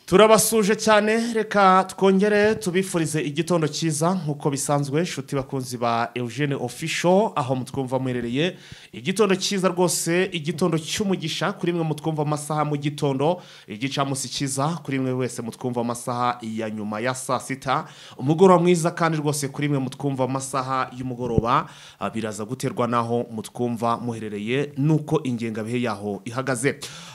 turabasuje cyane reka twongere tubifurize igitondo cyiza nk'uko bisanzwe shuti bakunzi ba eugene ofisho aho mutwumva muherereye igitondo cyiza rwose igitondo cy'umugisha kuri mwe mutwumva amasaha mu gitondo igicamunsi cyiza kuri mwe wese mutwumva amasaha ya nyuma ya saa sita umugoroba mwiza kandi rwose kuri mwe mutwumva amasaha y'umugoroba ah, biraza guterwa n'aho mutwumva muherereye n'uko ingengabihe yaho ihagaze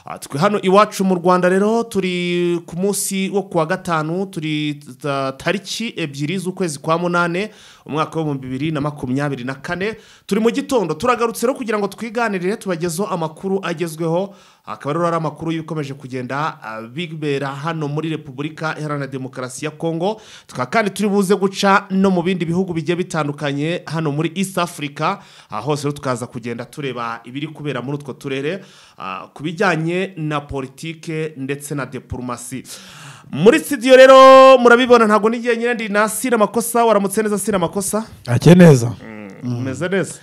Ah, twe hano iwacu mu rwanda rero turi ku munsi wo kuwa gatanu turi ta- tariki ebyiri z'ukwezi kwa munane umwaka w'ibihumbi bibiri na makumyabiri na kane turi mu gitondo turagarutse rero kugira ngo twiganirire tubagezeho amakuru agezweho akaba rero ari amakuru y'ibikomeje kugenda ah, bibera hano muri repubulika iharanira demokarasi ya kongo tukaba kandi turi buze guca no mu bindi bihugu bigiye bitandukanye hano muri east africa ah, hose rero tukaza kugenda tureba ibiri kubera muri utwo turere ah, ku bijyanye na politike ndetse na diplomasi muri studio rero murabibona ntabwo n'igihe nyine ndi nasira amakosa waramutse neza sira amakosa ake neza umeze neza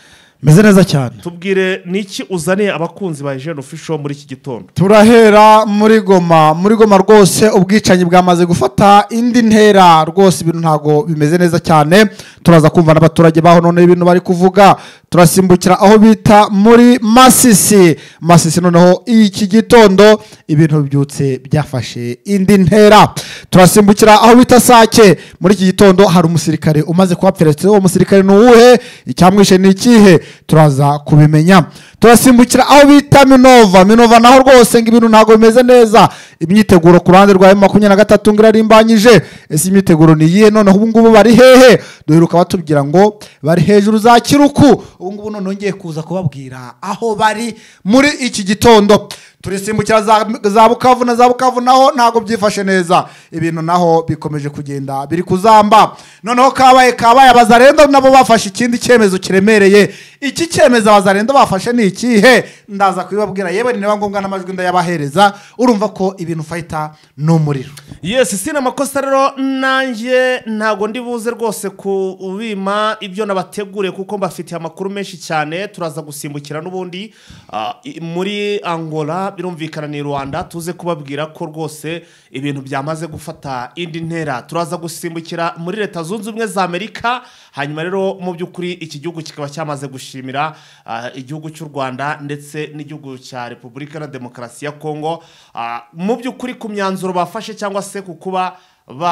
meze neza cyane tubwire niki uzaniye abakunzi ba Eugene Official muri iki gitondo turahera muri goma muri goma rwose ubwicanyi bwamaze gufata indi ntera rwose ibintu ntabwo bimeze neza cyane turaza kumva n'abaturage baho none ibintu bari kuvuga turasimbukira aho bita muri masisi masisi noneho iki gitondo ibintu byutse byafashe indi ntera turasimbukira aho bita sake muri iki gitondo hari umusirikare umaze kuhapfira ndetse uwo musirikare ni uwuhe icyamwishe ni ikihe turaza kubimenya turasimbukira aho bita minova minova naho rwose ngo ibintu ntabwo bimeze neza imyiteguro ku ruhande rwa makumyabiri na gatatu ngo irarimbanyije ese imyiteguro ni iyihe noneho ubu ngubu bari hehe duheruka batubwira ngo bari hejuru za kiruku ubu ngubu none ngiye kuza kubabwira aho bari muri iki gitondo turisimbukira za, za bukavu na za bukavu naho ntabwo byifashe neza ibintu naho bikomeje kugenda biri kuzamba noneho kabaye kabaye abazarendo nabo bafashe ikindi cyemezo kiremereye iki cyemezo abazarendo bafashe ni ikihe ndaza kubibabwira yewe ni niba ngombwa n'amajwi ndayabahereza urumva ko ibintu fayita ni umuriro yes sina amakosa rero nanjye ntabwo ndi buze rwose kubima ibyo nabateguriye kuko mbafitiye amakuru menshi cyane turaza gusimbukira n'ubundi ah, i- muri angola birumvikana ni rwanda tuze kubabwira ko rwose ibintu byamaze gufata indi ntera turaza gusimbukira muri leta zunze ubumwe za amerika hanyuma rero mu by'ukuri iki gihugu kikaba cyamaze gushimira ah, igihugu cy'u rwanda ndetse n'igihugu cya repubulika na demokarasi ya kongo Ah, mu by'ukuri ku myanzuro bafashe cyangwa se ku kuba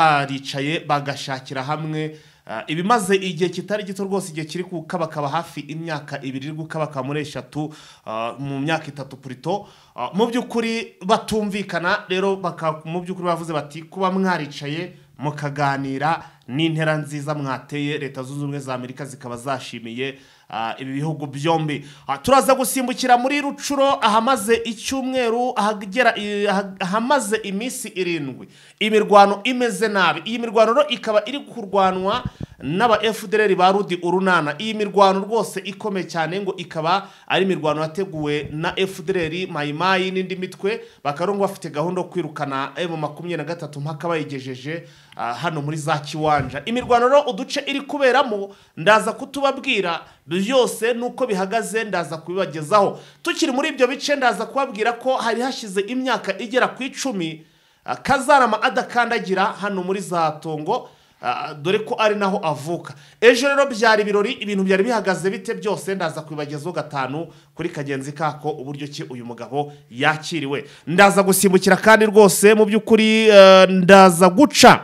baricaye bagashakira hamwe ah, ibimaze igihe kitari gito rwose igihe kiri gukabakaba hafi imyaka ibiri iri gukabakaba muri eshatu ah, mu myaka itatu purito Ah, mu by'ukuri batumvikana rero baka- mu by'ukuri bavuze bati kuba mwaricaye mukaganira n'intera nziza mwateye leta zunze ubumwe za amerika zikaba zashimiye ah, ibi bihugu byombi Ah, turaza gusimbukira muri rucuro ahamaze icyumweru ahagera i- aha- ahamaze iminsi irindwi imirwano imeze nabi iyi mirwano rero ikaba iri kurwanwa n'aba fdr ba rudi urunana iyi mirwano rwose ikomeye cyane ngo ikaba ari imirwano yateguwe na fdr mayimayi n'indi mitwe bakaba ngo bafite gahunda yo kwirukana emu makumyabiri na gatatu mpaka bayigejeje ah, hano muri za kiwanja imirwano rero uduce iri kuberamo ndaza kutubabwira byose nuko bihagaze ndaza kubibagezaho tukiri muri ibyo bice ndaza kubabwira ko hari hashize imyaka igera ku icumi ah, kazarama adakandagira hano muri za tongo Ah, dore ko ari naho avuka ejo rero byari ibirori ibintu byari bihagaze bite byose ndaza kubibagezaho gatanu kuri kagenzi kako uburyo ki uyu mugabo yakiriwe ndaza gusimbukira kandi rwose mu by'ukuri eh, ndaza guca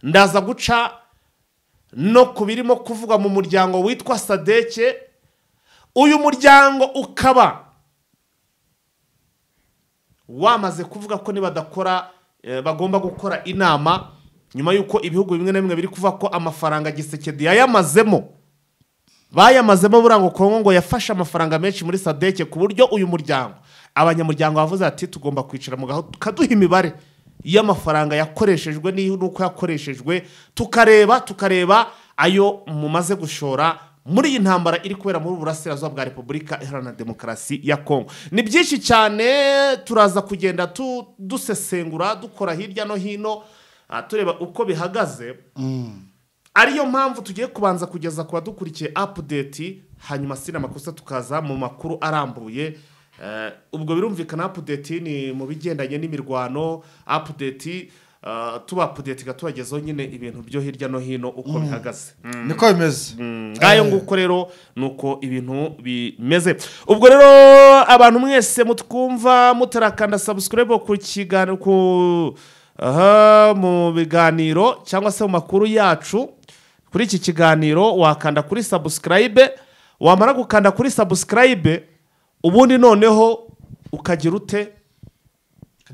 ndaza guca no ku birimo kuvugwa mu muryango witwa sadeke uyu muryango ukaba wamaze kuvuga ko nibadakora eh, bagomba gukora inama nyuma y'uko ibihugu bimwe na bimwe biri kuvuga ko amafaranga gisekedi yayamazemo bayamazemo burango kongo ngo yafashe amafaranga menshi muri sadeke ku buryo uyu muryango abanyamuryango bavuze ati tugomba kwicara mu gaho tukaduha imibare y'amafaranga yakoreshejwe n'iyo- n'uko yakoreshejwe tukareba tukareba ayo mumaze gushora muri iyi ntambara iri kubera muri burasirazuba bwa repubulika iharanira demokarasi ya kongo ni byinshi cyane turaza kugenda tu- dusesengura dukora hirya no hino ah, tureba uko bihagaze ariyo mpamvu tugiye kubanza kugeza ku badukurikiye apudeti hanyuma sina amakosa tukaza mu makuru arambuye Eh, ubwo birumvikana apudeti ni mu bigendanye n'imirwano apudeti ah, tubapudetiga tubagezaho nyine ibintu byo hirya no hino uko bihagaze niko bimeze ngayo nguko rero ni uko ibintu bimeze ubwo rero abantu mwese mutwumva mutarakanda sabusikarayibu ku kiganiro ku aha mu biganiro cyangwa se mu makuru yacu kuri iki kiganiro wakanda kuri sabusikarayibe wamara gukanda kuri sabusikarayibe ubundi noneho ukagira ute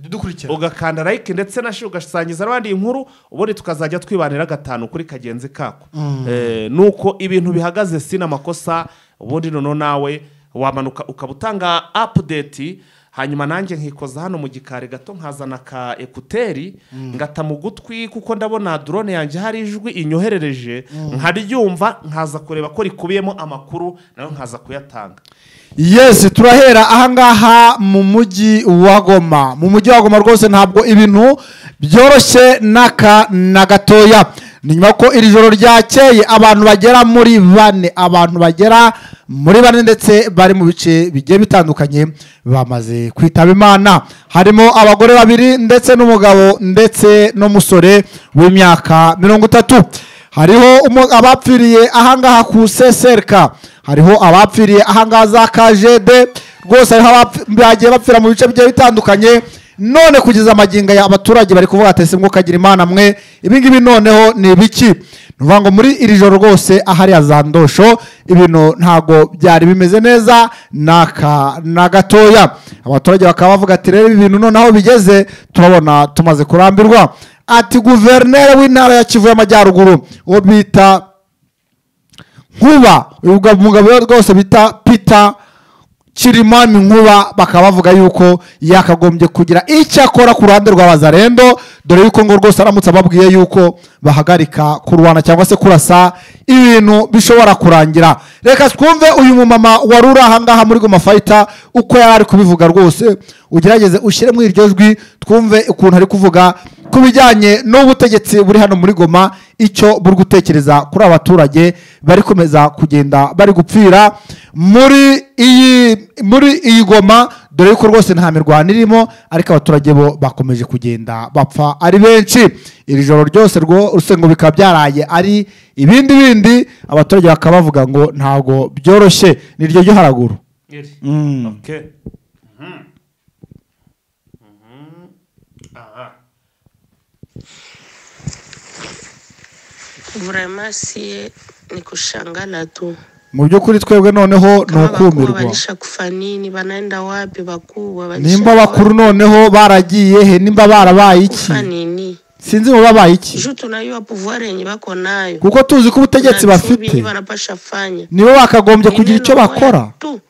dukurikira ugakanda like ndetse na shi ugasangiza n'abandi inkuru ubundi tukazajya twibanira gatanu kuri kagenzi kako Eh, nuko ibintu bihagaze si n'amakosa ubundi noneho nawe wamanuka ukaba utanga apudeti hanyuma nanjye nkikoza hano mu gikari gato nkazana ka ekuteri ngata mu gutwi kuko ndabona drone yanjye hari ijwi inyoherereje nkaryumva nkaza kureba ko rikubiyemo amakuru nayo nkaza kuyatanga yesi turahera ahangaha mu mujyi wa goma mu mujyi wa goma rwose ntabwo ibintu byoroshye n'aka na gatoya ni nyuma ko iri joro ryakeye abantu bagera muri bane abantu bagera muri bane ndetse bari mu bice bigiye bitandukanye bamaze kwitaba imana harimo abagore babiri ndetse n'umugabo ndetse n'umusore w'imyaka mirongo itatu hariho umu- abapfiriye ahangaha ku seserika hariho abapfiriye ahangaha za kajede rwose hariho abapf- bagiye bapfira mu bice bigiye bitandukanye none kugeza amagingo aya abaturage bari kuvuga ati ese mwuka agira imana mwe ibingibi noneho ni ibiki ni ukuvuga ngo muri iri joro rwose ahariya za ndosho ibintu ntabwo byari bimeze neza n'aka na gatoya abaturage bakaba bavuga ati rero ibi bintu noneho bigeze turabona tumaze kurambirwa ati guverineri w'intara ya kivu y'amajyaruguru uwo bita nkuba uyu mugabo- mugabo we rwose bita peter kirimani nkuba bakaba bavuga yuko yakagombye kugira icyo akora ku ruhande rwa bazarendo dore yuko ngo rwose aramutse ababwiye yuko bahagarika kurwana cyangwa se kurasa ibintu bishobora kurangira reka twumve uyu mumama wari uri ahangaha muri goma fayita uko yari ari kubivuga rwose ugerageze ushyire muri iryo jwi twumve ukuntu ari kuvuga ku bijyanye n'ubutegetsi buri hano muri goma icyo buri gutekereza kuri aba baturage bari komeza kugenda bari gupfira muri iyi muri iyi goma dore yuko rwose nta mirwano irimo ariko abaturage bo bakomeje kugenda bapfa ari benshi iri joro ryose rwose ngo bikaba byaraye ari ibindi bindi abaturage bakaba bavuga ngo ntabwo byoroshye ni iryo ryo haraguru Okay. Mhm. Mhm. Aha. Vraiment sie ni kushangana tu. mu by'ukuri twebwe noneho ni Kama wakubwa ukumirwa walisha kufa nini, wanaenda wapi wakubwa walisha nimba wapi? bakuru noneho baragiye he nimba barabaye iki kufa nini? sinzi mu babaye iki Ju tunayua pouvoir yenye bako nayo. kuko tuzi ko ubutegetsi Na bafite nsibi wanapasha fanya. nibo bakagombye kugira Ni icyo neno bakora moya Tu.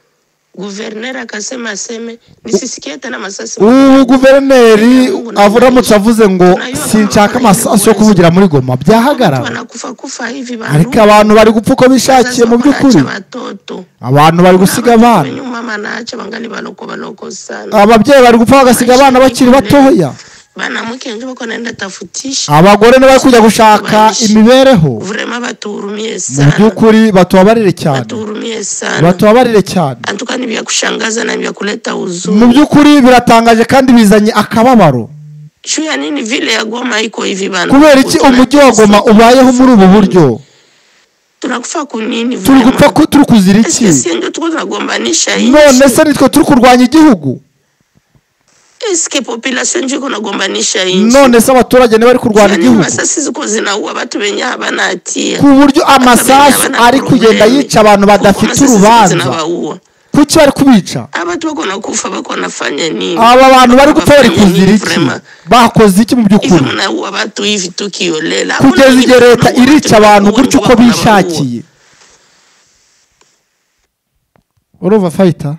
Guvernera akasema aseme nisisikie tena masasi. ubu guverineri aramutse avuze ngo sinshaka amasasu yo kuvugira muri goma Watu byahagarara wanakufa kufa hivi ariko bandugu. abantu bari gupfa uko bishakiye Wazazi mu by'ukuri wanaacha watoto. abantu bari gusiga abana Wenye mama anaacha wangali baloko baloko sana. ababyeyi bari gupfa bagasiga abana bakiri batoya bana mwike njo bako naenda tafutisha abagore nibo bari kujya gushaka imibereho vrema batuhurumie mu sana by'ukuri batubabarire cyane batuhurumie sana batubabarire cyane antuka ni vya kushangaza na vya kuleta mu huzuni by'ukuri biratangaje kandi bizanye akababaro juu ya nini vile ya goma iko hivi bana kubera iki umujyi wa goma ubayeho muri ubu buryo tunakufa kunini turi gupfa ku- turi kuzira iki eske si ndio tuko tunagombanisha nchi none se nitwe turi kurwanya igihugu eske population njo iko nagombanisha nchi none se abaturage niba bari kurwara Yaani igihugu masasi ziko zinaua watu wenye habana hatia ku buryo amasasu Abana ari kugenda problemi. yica abantu Kuko badafite masasi ziko urubanza zinabaua kuki bari kubica abantu bako nakufa bako nafanya nini aba bantu bari gupfa bari Wanafanya nini kuzira iki vraiment? bakoze iki mu hivi by'ukuri mnaua watu hivi tukiolela kugeza igihe leta irica abantu gutya uko bishakiye urumva fayita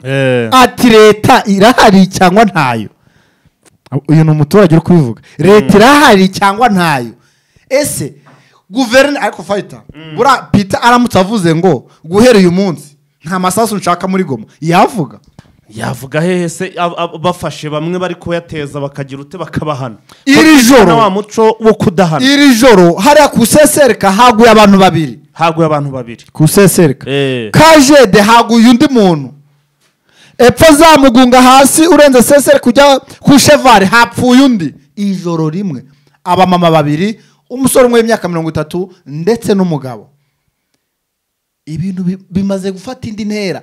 ati leta irahari cyangwa ntayo uyu ni umuturage uri kubivuga leta irahari cyangwa ntayo ese guverineri ariko fayita buriya pita aramutse avuze ngo guhera uyu munsi nta masasu nshaka muri goma yavuga yavuga hehe se ab- ab- bafashe bamwe bari kuyateza bakagira ute bakabahana Iri joro. Bakabahana wa muco wo kudahana iri joro hariya ku sesereka haguye abantu babiri haguye abantu babiri ku sesereka Eh. kajede haguye undi muntu epfo zamugunga hasi urenze seseri kujya ku shevari hapfuye undi ijoro rimwe abamama babiri umusore umwe w'imyaka mirongo itatu ndetse n'umugabo ibintu bi- bimaze gufata indi ntera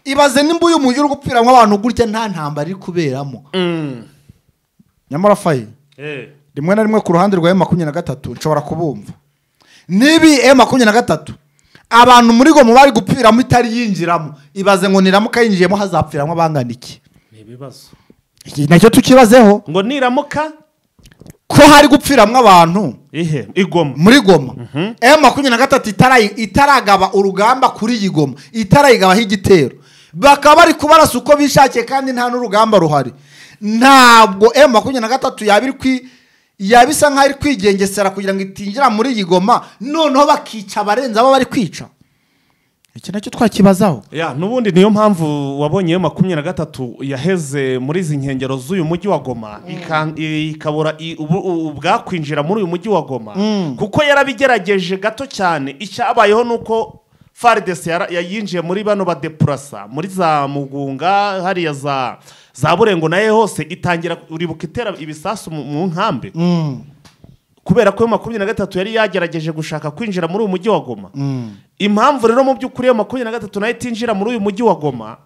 ibaze nimba uyu mujyi uri gupfiramo abantu gutya nta ntambara iri kuberamo nyamara fayi Eh. rimwe na rimwe ku ruhande rwa emu makumyabiri na gatatu nshobora kubumva nibi emu makumyabiri na gatatu abantu muri goma bari gupfiramo itari yinjiramo ibaze ngo niramuka yinjiyemo hazapfiramo abangana iki ni ibibazo iki nacyo tukibazeho ngo niramuka ko hari gupfiramo abantu ihe igoma muri goma emu makumyabiri na gatatu itarayi- itaragaba urugamba kuri iyi goma itarayigabaho igitero bakaba bari kubarasa uko bishakiye kandi nta n'urugamba ruhari ntabwo emu makumyabiri na gatatu yaba iri kwi yaba isa nk'aho iri kwigengesera kugira ngo itinjira muri iyi goma noneho bakica abarenze abo bari kwica iki nacyo twakibazaho ya n'ubundi niyo mpamvu wabonye iyo makumyabiri na gatatu yaheze muri izi nkengero z'uyu mujyi wa goma ika- i- ikabura i- ubu- u- ubwakwinjira muri uyu mujyi wa goma kuko yarabigerageje gato cyane icyabayeho ni uko faridesi yara- yayinjiye muri bano badepurasa muri za mugunga hariya za za burengo nayo hose itangira uribuka itera ibisasu mu- mu nkambi kubera ko iyo makumyabiri na gatatu yari yagerageje gushaka kwinjira muri uyu mujyi wa goma impamvu rero mu by'ukuri iyo makumyabiri na gatatu nayo itinjira muri uyu mujyi wa goma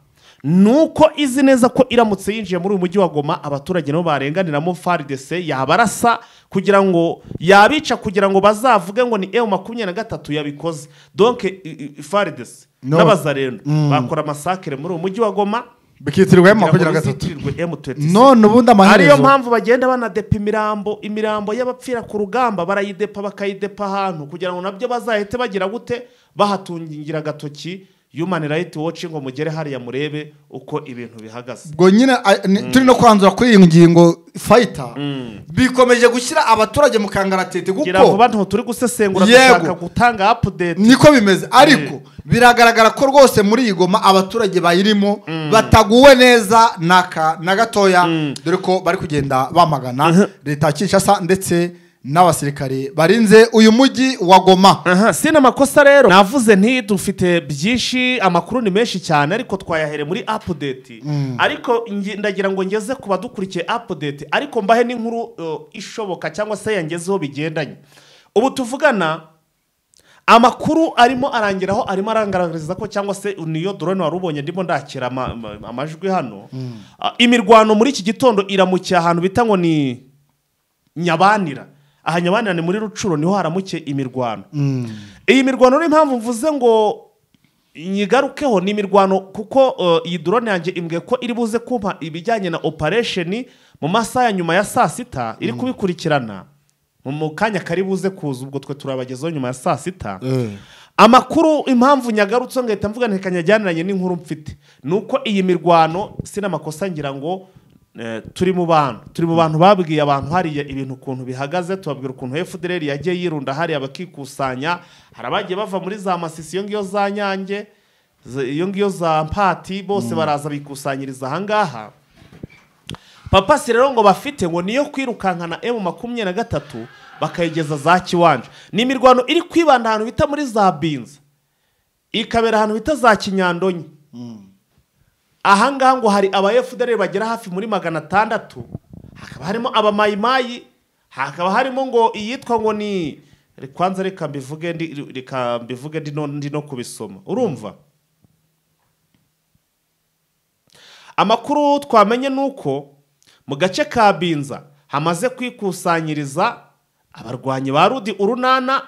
ni uko izi neza ko iramutse yinjiye muri uyu mujyi wa goma abaturage nabo barenganiramo faridese yabarasa kugira ngo yabica kugira ngo bazavuge ngo ni ewe makumyabiri na gatatu yabikoze donke faridese No. n'abazarendo bakora amasakire muri uyu mujyi wa goma bikitirwa emu kugira ngo makumyabiri na gatatu bizitirirwe M26 none ariyo ubundi amaherezo mpamvu bagenda banadepa imirambo imirambo y'abapfira ku rugamba barayidepa bakayidepa ahantu kugira ngo nabyo bazahite bagira gute bahatungira agatoki human right watch ngo mugere hariya murebe uko ibintu bihagaze ubwo nyine a- ni- turi no kwanzura kuri iyi ngingo fayita bikomeje gushyira abaturage mu kangaratete ngira kuko vuba ntu turi gusesengura Yego. dushaka gutanga update niko bimeze ariko biragaragara ko rwose muri iyi goma abaturage bayirimo bataguwe neza n'aka na gatoya dore ko bari kugenda bamagana leta ya kinshasa ndetse n'abasirikare barinze uyu mujyi wa goma Aha, si n'amakosa rero navuze nti dufite byinshi amakuru ni menshi cyane ariko twayahere muri apudeti ariko nge- ndagira ngo ngeze ku badukurikiye apudeti ariko mbahe n'inkuru uh, ishoboka cyangwa se yangezeho bigendanye ubu tuvugana amakuru arimo arangiraho arimo arangaragariza ko cyangwa se niyo dorone wari ubonye ndimo ndakira ama- ama- amajwi hano Ah, imirwano muri iki gitondo iramukiye ahantu bita ngo ni nyabanira aha nyabanira ni muri rucuro niho haramukiye imirwano iyi mirwano rero impamvu mvuze ngo nyigarukeho ni imirwano kuko uh, iyi drone yanjye imbwiye ko iri buze kumpa ibijyanye na operation mu masaha ya nyuma ya saa sita iri kubikurikirana mu- mu kanya kari buze kuza ubwo twe turabagezaho nyuma ya saa sita amakuru impamvu nyagarutse ngahita mvuga nti kanyajyaniranye n'inkuru mfite ni uko iyi mirwano sinamakosa ngira ngo Eh, turi mu bantu turi mu bantu babwiye abantu hariya ibintu ukuntu bihagaze tubabwira ukuntu fdr yagiye yirunda hariya bakikusanya hari abagiye bava muri za masisi iyo ngiyo za nyange z- iyo ngiyo za mpati bose baraza bikusanyiriza ahangaha papasi rero ngo bafite ngo niyo kwirukankana emu makumyabiri na gatatu bakayigeza za kiwanja ni imirwano iri kwibanda ahantu bita muri za binza ikabera ahantu bita za kinyandonyi ahangaha ngo hari aba FDR bagera hafi muri magana atandatu hakaba harimo abamayimayi hakaba harimo ngo iyitwa ngo ni kwanza reka mbivuge ndi reka mbivuge ndi no, ndi no kubisoma urumva amakuru twamenye ni uko mu gace ka binza hamaze kwikusanyiriza abarwanyi ba rudi urunana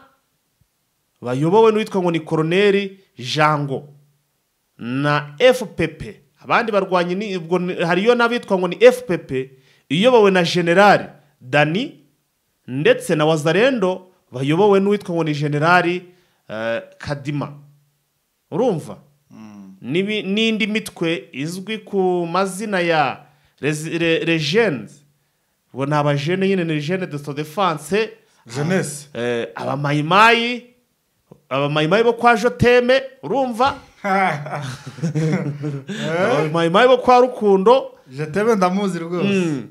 bayobowe n'uwitwa ngo ni koroneri jango na fpp abandi barwanyi ni ubwo ni- hariyo n'abitwa ngo ni fpp iyobowe na generali dani ndetse na wazarendo bayobowe n'uwitwa ngo ni generali eh, kadima urumva N'ibi- n'indi mitwe izwi ku mazina ya rezi- re- regenzi ubwo ni abajene nyine ni jene de sodefanse Jeunesse. abamayimayi abamayimayi bo kwa joteme urumva abamayimayi bo kwa rukundo jetebe ndamuzi rwose Mm.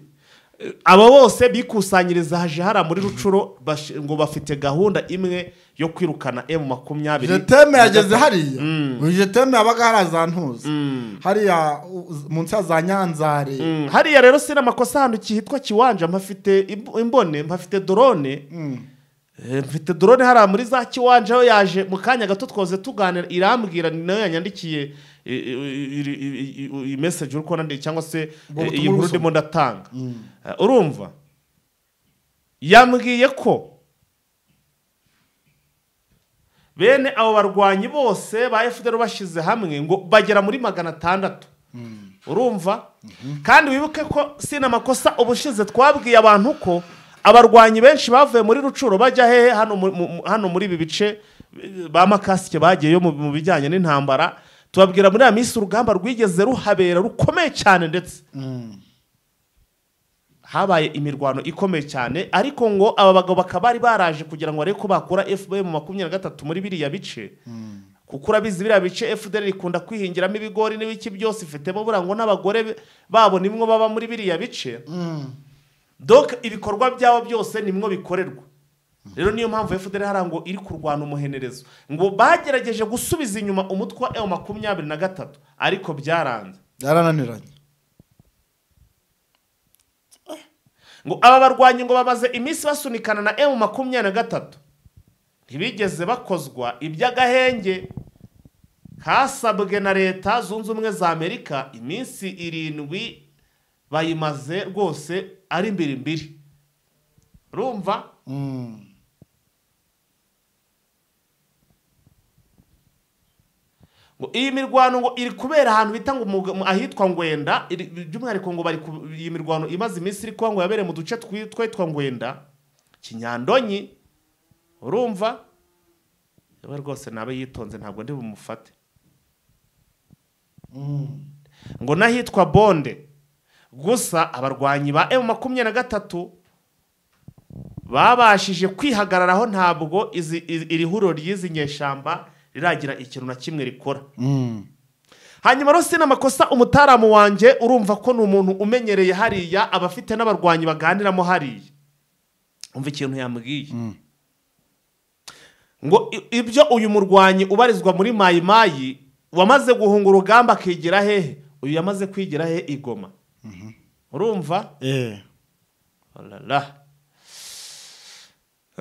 aba bose bikusanyiriza haje hari muri rucuro bashi- ngo bafite gahunda imwe yo kwirukana emu makumyabiri jeteme yageze hariya uyu jeteme yabaga hari za ntuza hariya u- munsi ya za nyanzare Mm, hariya rero si n'amakosa ahantu kitwa kiwanja mpafite imb- imbone mpafite dorone Eh, mfite dorone hariya muri za kiwanja yo yaje mu kanya gato twoze tuganira irambwira ni nayo yanyandikiye i- i- i- i- i- i- message uri kubona ndi- cyangwa se Ubwo eh, butumwa iyi nkuru urusoma. ndimo ndatanga Eh, urumva yambwiye ko bene abo barwanyi bose ba fdr bashyize hamwe ngo bagera muri magana atandatu urumva kandi wibuke ko sina amakosa ubushize twabwiye abantu ko abarwanyi benshi bavuye muri rucuro bajya hehe hano mu- mu- mu- hano muri ibi bice eh, ba makasike bagiyeyo mu- mu bijyanye n'intambara tubabwira muri aya minsi urugamba rwigeze ruhabera rukomeye cyane ndetse habaye imirwano ikomeye cyane ariko ngo aba bagabo bakaba bari baraje kugira ngo barebe ko bakura fpr mu makumyabiri na gatatu muri biriya bice kuko urabizi biriya bice fpr ikunda kwihingiramo ibigori n'ibiki byose ifitemo buriya ngo n'abagore be- babo nimwo baba muri biriya bice doka ibikorwa byabo byose nimwo bikorerwa rero niyo mpamvu fpr hariya ngo iri kurwana umuhenerezo ngo bagerageje gusubiza inyuma umutwe wa ewu makumyabiri na gatatu ariko byaranze byarananiranye ngo aba barwanyi ngo bamaze iminsi basunikana na emu makumyabiri na gatatu ntibigeze bakozwa iby'agahenge kasabwe na leta zunze ubumwe za amerika iminsi irindwi bayimaze rwose ari mbiri mbiri urumva ngo iyi mirwano ngo iri kubera ahantu bita ngo mu- mu- ahitwa ngwenda iri- by'umwihariko ngo bari ku- iyi mirwano imaze iminsi iri kuba ngo yabereye mu duce twi- twitwa ngwenda kinyandonyi urumva yewe rwose nabe yitonze ntabwo ndi bumufate ngo n'ahitwa bonde gusa abarwanyi ba emu makumyabiri na gatatu babashije kwihagararaho ntabwo izi- izi- iri huriro ry'izi nyeshyamba riragira ikintu na kimwe rikora hanyuma rero si n'amakosa umutaramu wanjye urumva ko ni umuntu umenyereye hariya aba afite n'abarwanyi baganiramo hariya umva ikintu yambwiye ngo i- ibyo uyu murwanyi ubarizwa muri mayimayi wamaze guhunga urugamba akigira hehe uyu yamaze kwigira hehe i Goma urumva Olala.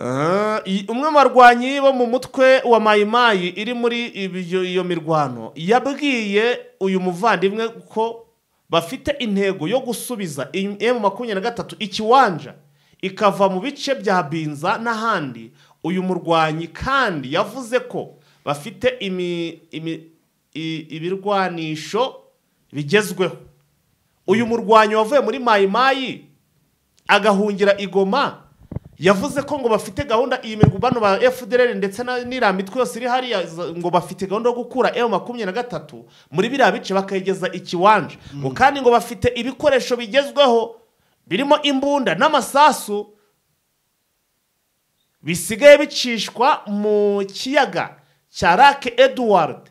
Ah, i- umwe mu barwanyi bo mu mutwe wa mayimayi iri muri ibyo- iyo mirwano yabwiye uyu muvandimwe ko bafite intego yo gusubiza emu makumyabiri na gatatu ikiwanja ikava mu bice bya binza n'ahandi uyu murwanyi kandi yavuze ko bafite imi- imi- i- ibirwanisho bigezweho uyu murwanyi wavuye muri mayimayi agahungira igoma yavuze ko ngo bafite gahunda iyi mirwi bano ba fdr ndetse na- n'iriya mitwe yose iri hariya za- ngo bafite gahunda yo gukura m makumyabiri na gatatu muri biriya bice bakayigeza ikiwanja ngo kandi ngo bafite ibikoresho bigezweho birimo imbunda n'amasasu bisigaye bicishwa mu kiyaga cya lake edward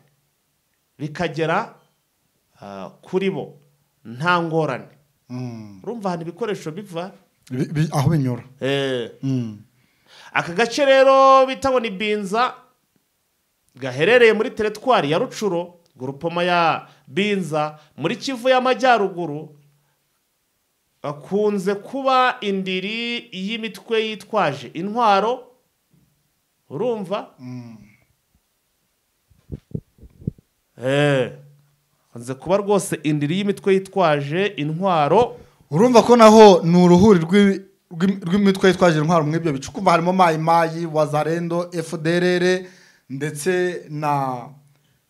bikagera ah, kuri bo nta ngorane urumva ahantu ibikoresho biva Bi- bi- aho binyura Eh, Mm. aka gace rero bita ngo ni binza gaherereye muri teretwari ya rucuro gurupoma ya binza muri kivu y'amajyaruguru akunze kuba indiri y'imitwe yitwaje intwaro urumva Eh, akunze kuba rwose indiri y'imitwe yitwaje intwaro urumva ko naho ni uruhuri rw'ibi- rw'im- rw'imitwe yitwaje intwaro muri ibyo bice ukumva harimo mayimayi wazarendo fdrr ndetse na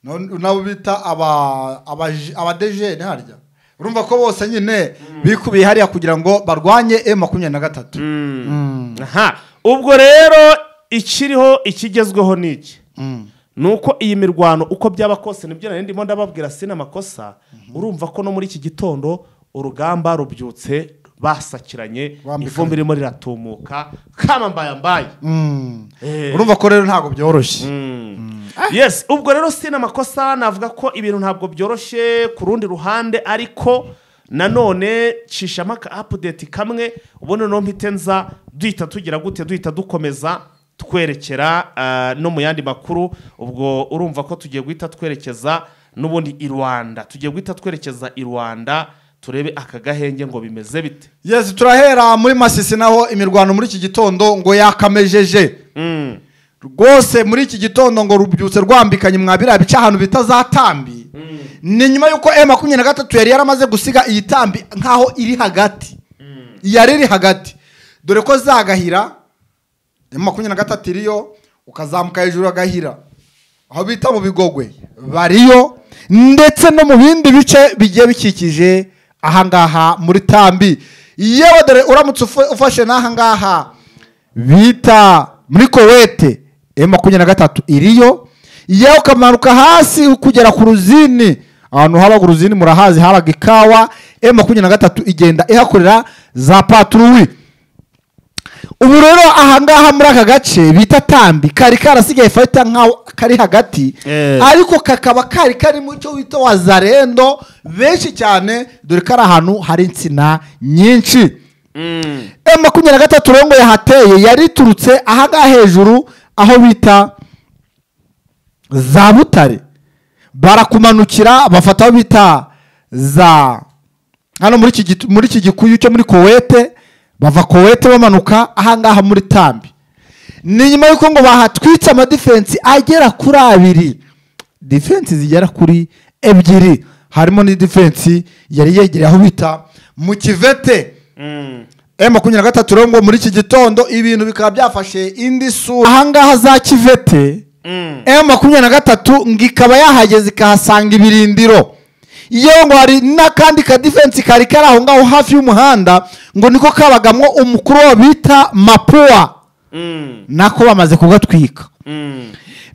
na- nabo bita aba abaji- abadejene harya urumva ko bose nyine bikubiye hariya kugira ngo barwanye e makumyabiri na gatatu aha ubwo rero ikiriho ikigezweho ni iki ni uko iyi mirwano uko byaba kose nibyo nari ndimo ndababwira sina amakosa urumva ko no muri iki gitondo urugamba rubyutse basakiranye Bambikanye. ivumbi ririmo riratumuka kamambayambaye Mm. Eh. urumva ko rero ntabwo byoroshye yes ubwo rero sina amakosa navuga ko ibintu ntabwo byoroshye ku rundi ruhande ariko nanone cishamo aka apudeti kamwe ubundi noneho mpite nza duhita tugira gute duhita dukomeza twerekera ah, no mu yandi makuru ubwo urumva ko tugiye guhita twerekeza n'ubundi i rwanda tugiye guhita twerekeza i rwanda turebe aka gahenge ngo bimeze bite yesi turahera muri masisi naho imirwano muri iki gitondo ngo yakamejeje Mm. rwose muri iki gitondo ngo rubyutse rwambikanye mwabira bice ahantu bita za tambi ni nyuma y'uko e makumyabiri na gatatu yari yaramaze gusiga iyi tambi nk'aho iri hagati yari iri hagati dore ko zagahira e makumyabiri na gatatu iriyo ukazamuka hejuru agahira aho bita mu bigogwe bariyo ndetse no mu bindi bice bigiye bikikije ahangaha muri tambi yewe dore uramutse ufa- ufashe n'aha ngaha bita muri kowete e makumyabiri na gatatu iriyo yewe ukamanuka hasi ukugera ku ruzini ahantu habaga uruzini murahazi habaga ikawa e makumyabiri na gatatu igenda ihakorera za paturuwi ubu rero ahangaha muri aka gace bita tambi kari karasigaye fayita nk'aho kari hagati Eh. ariko kakaba kari kari mu cyo wita wazarendo benshi cyane dore ko ari ahantu hari insina nyinshi Mm. M makumyabiri na gatatu rero ngo yahateye yari iturutse ahangaha hejuru aho bita za butare barakumanukira bafata aho bita za hano muri iki gitu- muri iki gikuyu cyo muri kowete bava kowete bamanuka ahangaha muri tambi ni nyuma y'uko ngo bahatwitse amadifensi agera kuri abiri defense zigera kuri ebyiri harimo n'idifensi yari yegereye aho bita mu kivete Mm. e makumyabiri na gatatu rero ngo muri iki gitondo ibintu bikaba byafashe indi sura ahangaha za kivete Mm. e makumyabiri na gatatu ngo ikaba yahageze ikahasanga ibirindiro yewe ngo hari n'akandi kadifensi kari kari aho ngaho hafi y'umuhanda ngo niko kabagamwo umukuru wabo bita mapuwa Mm. nako bamaze kugatwika Mm.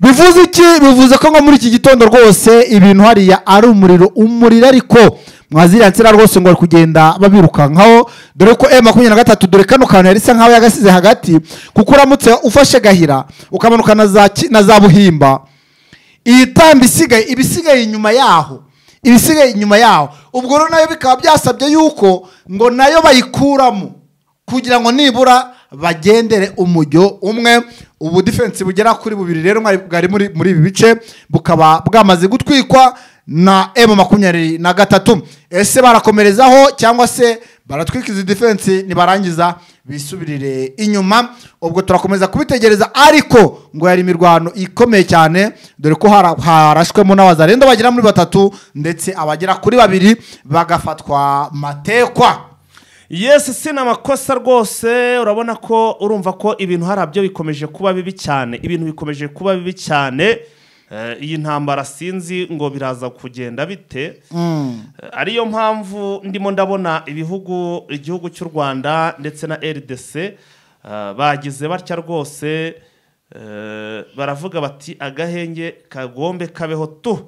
bivuze iki bivuze ko nko muri iki gitondo rwose ibintu hariya ari umuriro umuriro ariko mwaziriya nsina rwose ngo bari kugenda babirukankaho dore ko e makumyabiri na gatatu dore kano kantu yari isa nkaho yagasize hagati kuko uramutse ufashe gahira ukamanuka na za Ki- na za buhimba iyi tambi isigaye iba isigaye inyuma yaho iba isigaye inyuma yaho ubwo rero nayo bikaba byasabye yuko ngo nayo bayikuramo kugira ngo nibura bagendere umujyo umwe ubu defense bugera kuri bubiri rero mwari- bwari muri muri ibi bice bukaba bwamaze gutwikwa na emu makumyabiri na gatatu ese barakomerezaho cyangwa se baratwika izi defense nibarangiza bisubirire inyuma ubwo turakomeza kubitegereza ariko ngo yari imirwano ikomeye cyane dore ko hara- harashwemo n'abazarendo bagera muri batatu ndetse abagera kuri babiri bagafatwa matekwa yesi si ni amakosa rwose urabona ko urumva ko ibintu harabyo bikomeje kuba bibi cyane ibintu bikomeje kuba bibi cyane Eh, iyi ntambara sinzi ngo biraza kugenda bite Eh, ariyo mpamvu ndimo ndabona ibihugu igihugu cy'u rwanda ndetse na rdc eh, bagize batya rwose eh, baravuga bati agahenge kagombe kabeho tu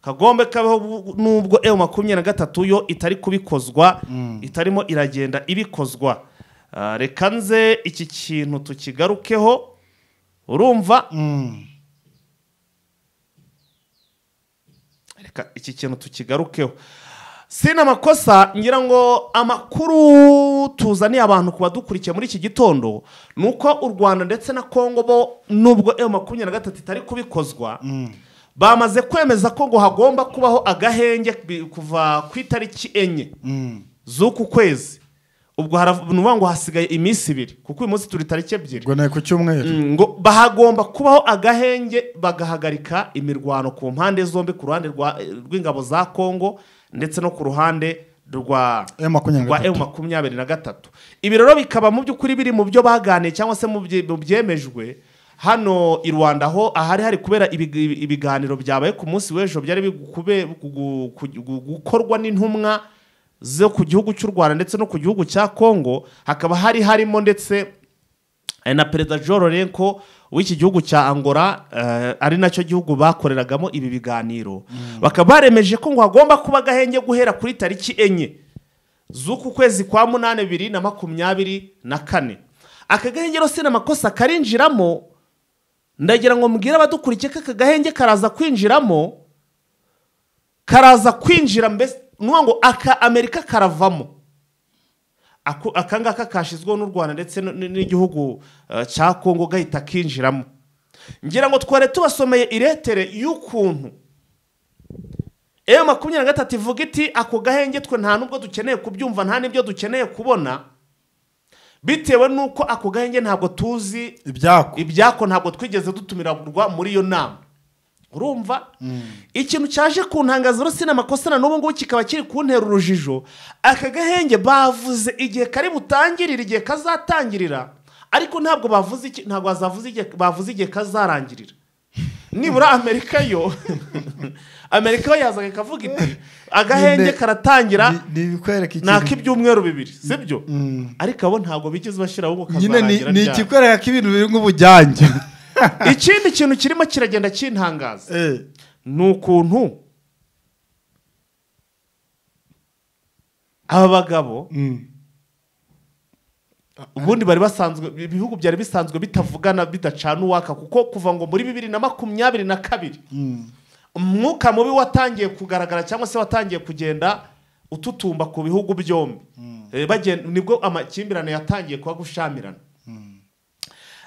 kagombe kabeho bu- nubwo ewe makumyabiri na gatatu yo itari kubikozwa itarimo iragenda ibikozwa Eh, reka nze iki kintu tukigarukeho urumva reka iki kintu tukigarukeho sina amakosa ngira ngo amakuru tuzaniye abantu ku badukurikiye muri iki gitondo ni uko u rwanda ndetse na kongo bo nubwo ewe makumyabiri na gatatu itari kubikozwa bamaze kwemeza ko ngo hagomba kubaho agahenge bi- kuva ku itariki enye z'uku kwezi ubwo haravuga ngo hasigaye iminsi ibiri kuko uyu munsi turi tariki ebyiri ngo ni ku cyumweru Mm, ngo bahagomba kubaho agahenge bagahagarika imirwano ku mpande zombi ku ruhande rwa- rw'ingabo za kongo ndetse no ku ruhande rwa M makumyabiri na rwa gatatu. M makumyabiri na gatatu ibi rero bikaba mu by'ukuri biri mu byo baganiye cyangwa se mu bye- mu byemejwe hano i rwanda aho ahari hari kubera ibig- ibi- ibiganiro byabaye ku munsi w'ejo byari biri gukube- gu- gu- gu- gukorwa n'intumwa zo ku gihugu cy'u rwanda ndetse no ku gihugu cya kongo hakaba hari harimo ndetse Eh, na perezida Joe Lorenko w'iki gihugu cya Angola eh, ari nacyo gihugu bakoreragamo ibi biganiro bakaba baremeje ko ngo hagomba kuba agahenge guhera kuri tariki enye z'uku kwezi kwa munani bibiri na makumyabiri na kane aka gahenge rero si n'amakosa karinjiramo ndagira ngo mbwire abadukurikiye ko aka gahenge karaza kwinjiramo karaza kwinjira mbese nuvuga ngo aka amerika karavamo Ako- aka ngaka kashyizweho n'u rwanda ndetse n- n- n'igihugu eh, cya kongo gahita kinjiramo ngira ngo twari tubasomeye iretere y'ukuntu eyo makumyabiri na gatatu ivuga iti ako gahenge twe nta n'ubwo dukeneye kubyumva nta n'ibyo dukeneye kubona bitewe n'uko ako gahenge ntabwo tuzi ibyako ibyako ntabwo twigeze dutumirwa muri iyo nama urumva ikintu cyaje kuntangaza rero sinamakosa na n'ubu ngubu kikaba kiri kuntera urujijo aka gahenge bavuze igihe kari butangirire igihe kazatangirira ariko ntabwo bavuze iki- ntabwo bazavuze igihe bavuze igihe kazarangirira nibura amerika yo amerika yo yazaga ikavuga iti agahenge Nyine- karatangira ni ibikwereka ni ikintu ak'ibyumweru bibiri sibyo ariko abo ntabwo bigeze bashyiraho ngo nyine ni- kazarangira ni ryari. ikikwereka ko ibintu biri nk'ubujyange ikindi kintu kirimo kiragenda kintangaza Eh, ni ukuntu aba bagabo mm. ubundi bari basanzwe ibihugu byari bisanzwe bitavugana bidacana uwaka kuko kuva ngo muri bibiri na makumyabiri na kabiri Mm. umwuka mubi watangiye kugaragara cyangwa se watangiye kugenda ututumba ku bihugu byombi Eh, bagen- nibwo amakimbirane yatangiye kuba gushamirana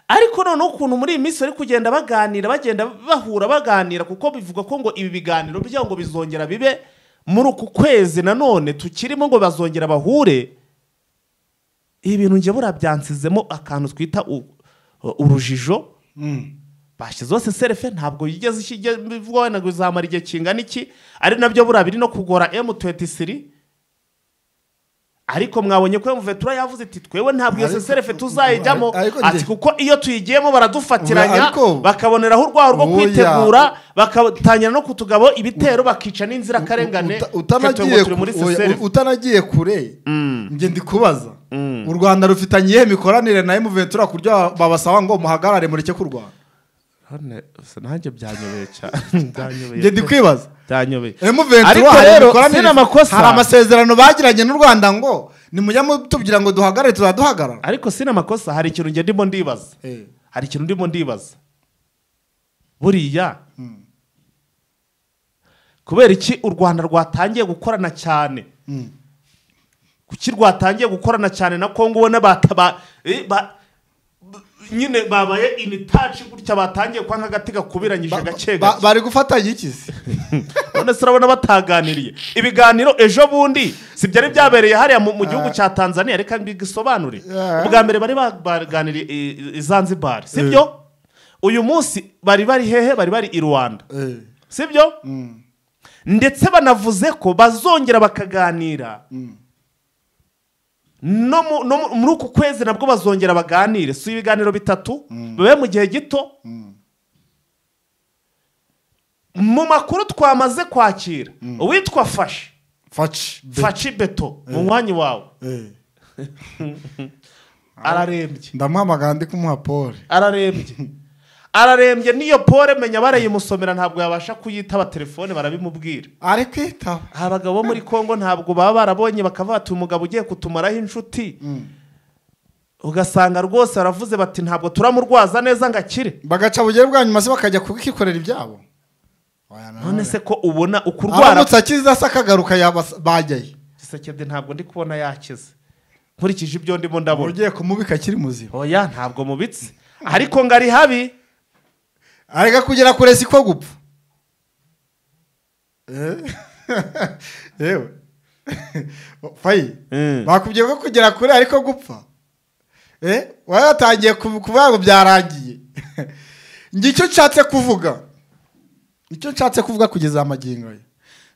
ariko noneho ukuntu muri iyi minsi bari kugenda baganira bagenda bahura baganira kuko bivugwa ko ngo ibi biganiro byabo ngo bizongera bibe muri uku kwezi nanone tukirimo ngo bazongera bahure ibi bintu njye buriya byansizemo akantu twita u- urujijo Mm. bashyizeho seserefe ntabwo yigeze ikijya bivugwa wenda ngo izamara igihe kingana iki ari nabyo buriya biri no kugora M23 ariko mwabonye ko M23 yavuze iti twebwe ntabwo iyo Ariko- seserefe tuzayijyamo ariko njye- ati kuko iyo tuyigiyemo baradufatiranya Ariko- bakaboneraho urwaho rwo Oya. kwitegura bakatangira no kutugabo ibitero bakica n'inzirakarengane Uta- twe twebwe utanagiye turi muri ku- oya, seserefe utanagiye kure Mm. njye ndi kubaza Mm. u rwanda rufitanye iyihe mikoranire na emuventura ku buryo babasaba ngo muhagarare mureke kurwana nanjye byanyobeye cyane njye ndi kwibaza byanyobeye emuventura Ariko rero, imikoranire- sino amakosa. hari amasezerano bagiranye n'u rwanda ngo nimujya mutubwira ngo duhagarare tuzaduhagarara ariko sina amakosa hari ikintu ngenda ndimo ndibaza Eh, hari ikintu ndimo ndibaza buriya mm, kubera iki u rwanda rwatangiye gukorana cyane mm. kuki rwatangiye gukorana cyane na kongo ubona bata- ba- eh, ba- b- nyine babaye imitaci gutya batangiye kwa nk'agati gakubiranyije gake Ba- gake bari gufatanya iki se none se urabona bataganiriye ibiganiro ejo bundi si byari byabereye hariya mu mu gihugu cya tanzania reka mbigisobanure Ah. ubwa mbere bari baganiriye i- i- i zanzibar si byo uyu munsi bari bari hehe bari bari i rwanda Eh, si byo mm, ndetse banavuze ko bazongera bakaganira mm. no mu- no mu- muri uku kwezi nabwo bazongera baganire si ibiganiro bitatu bibe mu gihe gito mu makuru twamaze kwakira uwitwa fashi faci be- faci beto mu mwanya wawe eh. ararembye ndamuhamagara ndi kumuha pole ararembye ararembye n'iyo pole menya barayimusomera ntabwo yabasha kuyitaba telefone barabimubwira ariko itaba aha abagabo bo muri congo ntabwo baba barabonye bakavuga bati umugabo ugiye kutumaraho inshuti ugasanga rwose baravuze bati ntabwo turamurwaza neza ngo akire bagaca bugere bwa nyuma se bakajya kukikorera ibyabo none se ko ubona ukurwara aramutse akiza se akagaruka yabas- bajyayo gisekede ntabwo ndi kubona yakize nkurikije ibyo ndimo ndabona ugiye kumubika akiri muzima oya ntabwo mubitse ariko ngo ari habi areka kugera kure siko gupfa Eh? yewe fayi Mm. bakubwiye ko kugera kure ariko gupfa Eh, wari watangiye kubu- kuvuga ngo byarangiye njye icyo nshatse kuvuga icyo nshatse kuvuga kugeza amagingo aya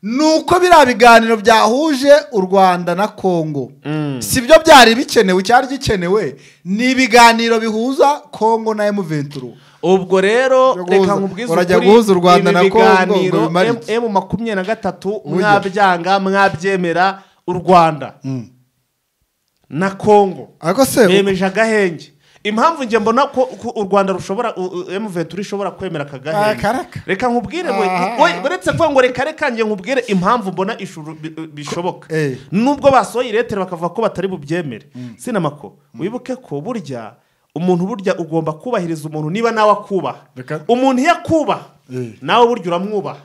ni uko biriya biganiro byahuje u rwanda na kongo Mm. si byo byari bikenewe icyari gikenewe ni ibiganiro bihuza kongo na emuventuro ubwo rero Yo guhuza- reka nkubwize urajya ukuri, guhuza u Rwanda ibi na Congo biganiro ngo bimare M- iki? emu makumyabiri na gatatu Burya. mwabyanga mwabyemera u rwanda na kongo ariko se bemeje agahenge impamvu njye mbona ko ko u rwanda rushobora emuventura ishobora kwemera aka Ah, gahenge karaka. reka nkubwire we Ah. we- uretse kuvuga ngo reka reka njye nkubwire impamvu mbona ishuru bi- bishoboka Eh. nubwo basohoye iretero bakavuga ko batari bubyemere sinamako wibuke ko burya umuntu burya ugomba kubahiriza umuntu niba nawe akubaha Reka- umuntu iyo akubaha Eh. nawe burya uramwubaha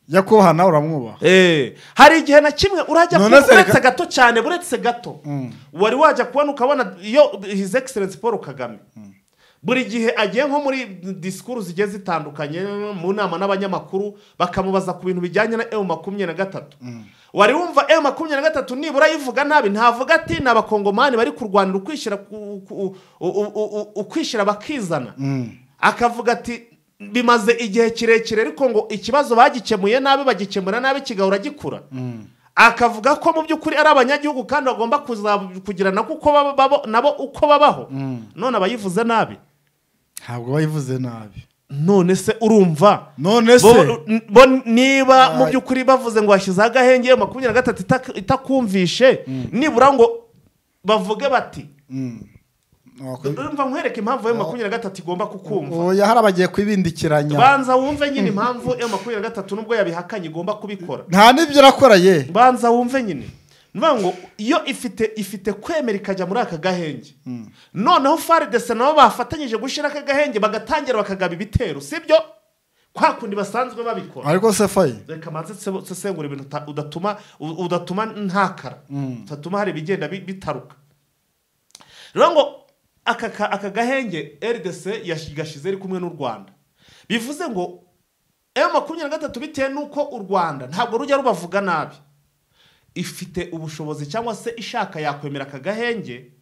nyakubahwa nawe uramwubaha Eh, hari igihe na kimwe urajya None kubona se reka- uretse gato cyane buretse gato wari wajya kubona ukabona iyo his excellence paul kagame buri gihe agiye nko muri disikuru zigiye zitandukanye mu nama n'abanyamakuru bakamubaza ku bintu bijyanye na emu makumyabiri na gatatu wari wumva emu makumyabiri na gatatu nibura yivuga nabi ntavuga ati ni abakongomani bari kurwanira ukwishyira ku- ku- u- u- u- u- ukwishyira bakizana akavuga ati bimaze igihe kirekire ariko ngo ikibazo bagikemuye nabi bagikemura nabi kigahora gikura akavuga ko mu by'ukuri ari abanyagihugu kandi bagomba kuza- kugirana kuko baba- babo- nabo uko babaho none abayivuze nabi ntabwo bayivuze nabi none se urumva none se bo, bo niba mu Ay. by'ukuri bavuze ngo washyizeho agahenge iyo makumyabiri na gatatu itak- itakumvishe nibura ngo bavuge bati Mm. Wakwi- urumva nkwereke impamvu ayo makumyabiri na gatatu igomba kukumva oya hari abagiye kwibindikiranya banza wumve nyine impamvu emu makumyabiri na gatatu nubwo yabihakanye igomba kubikora nta n'ibyo urakora ye banza wumve nyine nivuga ngo iyo ifite ifite kwemera ikajya muri aka gahenge noneho faridese nabo bafatanyije gushyira aka gahenge bagatangira bakagaba ibitero sibyo kwa kundi basanzwe babikora ariko se fayi reka manze nse- nsesengura ibintu uta- udatuma u- udatuma ntakara udatuma hari ibigenda bi- bitaruka rero ngo aka ka- aka gahenge rdc yashyize ari kumwe n'u rwanda bivuze ngo emu makumyabiri na gatatu bitewe n'uko u rwanda ntabwo rujya rubavuga nabi ifite ubushobozi cyangwa se ishaka yakwemera aka gahenge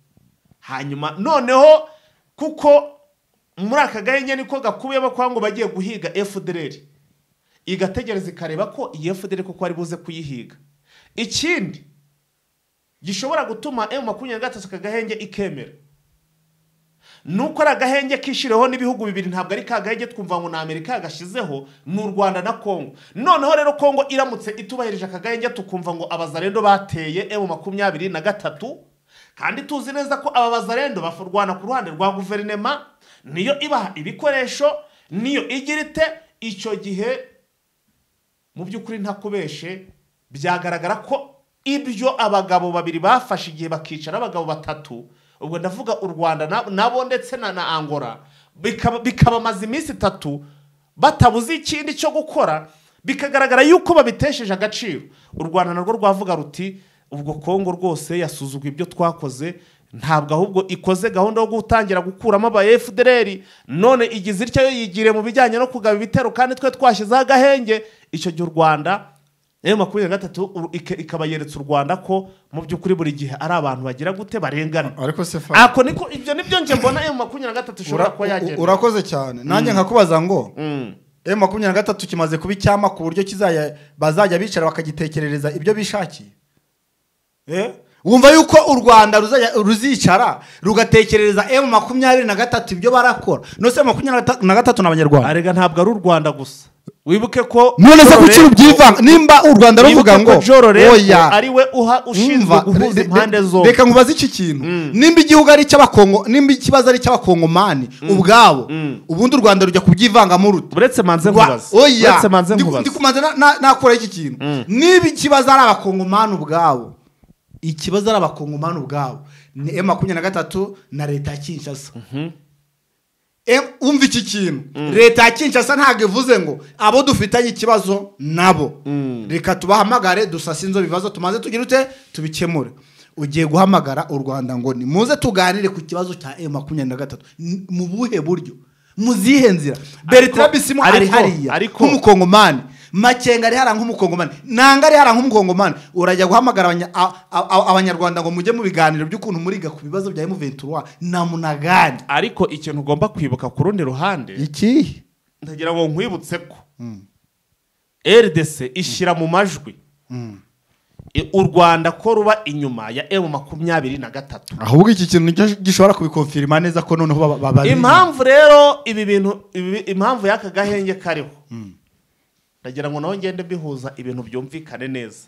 hanyuma noneho kuko muri aka gahenge niko gakubiyemo kwa ngo bagiye guhiga fdr igategereza ikareba ko iyi fdr koko ari buze kuyihiga ikindi gishobora gutuma emu makumyabiri na gatatu aka gahenge ikemera nuko ari agahenge kishiriweho n'ibihugu bibiri ntabwo ari ka gahenge twumva ngo ni amerika yagashyizeho ni u rwanda na kongo noneho rero kongo iramutse itubahirije aka gahenge tukumva ngo abazarendo bateye emu makumyabiri na gatatu kandi tuzi neza ko aba bazarendo bafurwana ku ruhande rwa guverinema niyo ibaha ibikoresho niyo igira ite icyo gihe mu by'ukuri ntakubeshe byagaragara ko ibyo abagabo babiri bafashe igihe bakicara abagabo batatu ubwo ndavuga u rwanda na- nabo ndetse na na angora bikaba- bikabamaza iminsi itatu batabuze ikindi cyo gukora bikagaragara yuko babitesheje agaciro u rwanda narwo rwavuga ruti ubwo kongo rwose yasuzugwa ibyo twakoze ntabwo ahubwo ikoze gahunda yo gutangira gukuramo aba fdr none igize ityo yo yigiriye mu bijyanye no kugaba ibitero kandi twe twashyizeho agahenge icyo gihe u rwanda emu makumyabiri na gatatu u- ike- ikaba yeretse u rwanda ko mu by'ukuri buri gihe ari abantu bagira gute barengana ariko se fayi ako niko ibyo nibyo nje mbona emu makumyabiri na gatatu ishobora Ura- kuba yagenda u- urakoze cyane nanjye nkakubaza ngo Mm. emu makumyabiri na gatatu kimaze kuba icyama ku buryo kizajya bazajya bicara bakagitekerereza ibyo bishakiye Eh? wumva yuko u rwanda ruzajya- ruzicara rugatekerereza emu makumyabiri na gatatu ibyo barakora nose emu makumyabiri na gata- na gatatu ni abanyarwanda arega ntabwo ari u rwanda gusa wibuke ko none se kuki rubyivanga nimba u rwanda ruvuga ngo oya oya ari we uha ushinzwe Umva, guhuza re- re- impande zombi reka nkubaze iki kintu nimba igihugu ari icy'abakongo nimba ikibazo ari icy'abakongomani ubwabo ubundi u rwanda rujya kubyivangamo urute uretse manze Rwa- nkubaza oya uretse manze Ndi- nkubaza ndikumanza na- na- nakora iki kintu niba ikibazo ari abakongomani ubwabo ikibazo ari abakongomani ubwabo ni emu makumyabiri na gatatu na leta ya kinshasa Em- umva iki kintu leta ya kinshasa ntabwo ivuze ngo abo dufitanye ikibazo nabo reka tubahamagare dusase inzo bibazo tumaze tugira ute tubikemure ugiye guhamagara u rwanda ngo ni muze tuganire ku kibazo cya emu makumyabiri na gatatu N- mu buhe buryo mu zihe nzira bertrand bisimwa ari ariko- hariya ariko- nk'umukongomani makenga ari hariya nk'umukongomani nanga ari hariya nk'umukongomani urajya guhamagara abanya- a- a- a- abanyarwanda ngo mujye mu biganiro by'ukuntu muriga ku bibazo bya emu ventura na munagani ariko ikintu ugomba kwibuka ku rundi ruhande ikihe ndagira ngo nkwibutse ko rdc ishyira mu majwi i- u rwanda ko ruba inyuma ya emu makumyabiri na gatatu ahubwo iki kintu nicyo gishobora kubikonfirima neza ko noneho baba- baba impamvu rero ibi bintu ibi- impamvu y'aka gahenge kariho ndagira ngo nawe ngende mbihuza ibintu byumvikane neza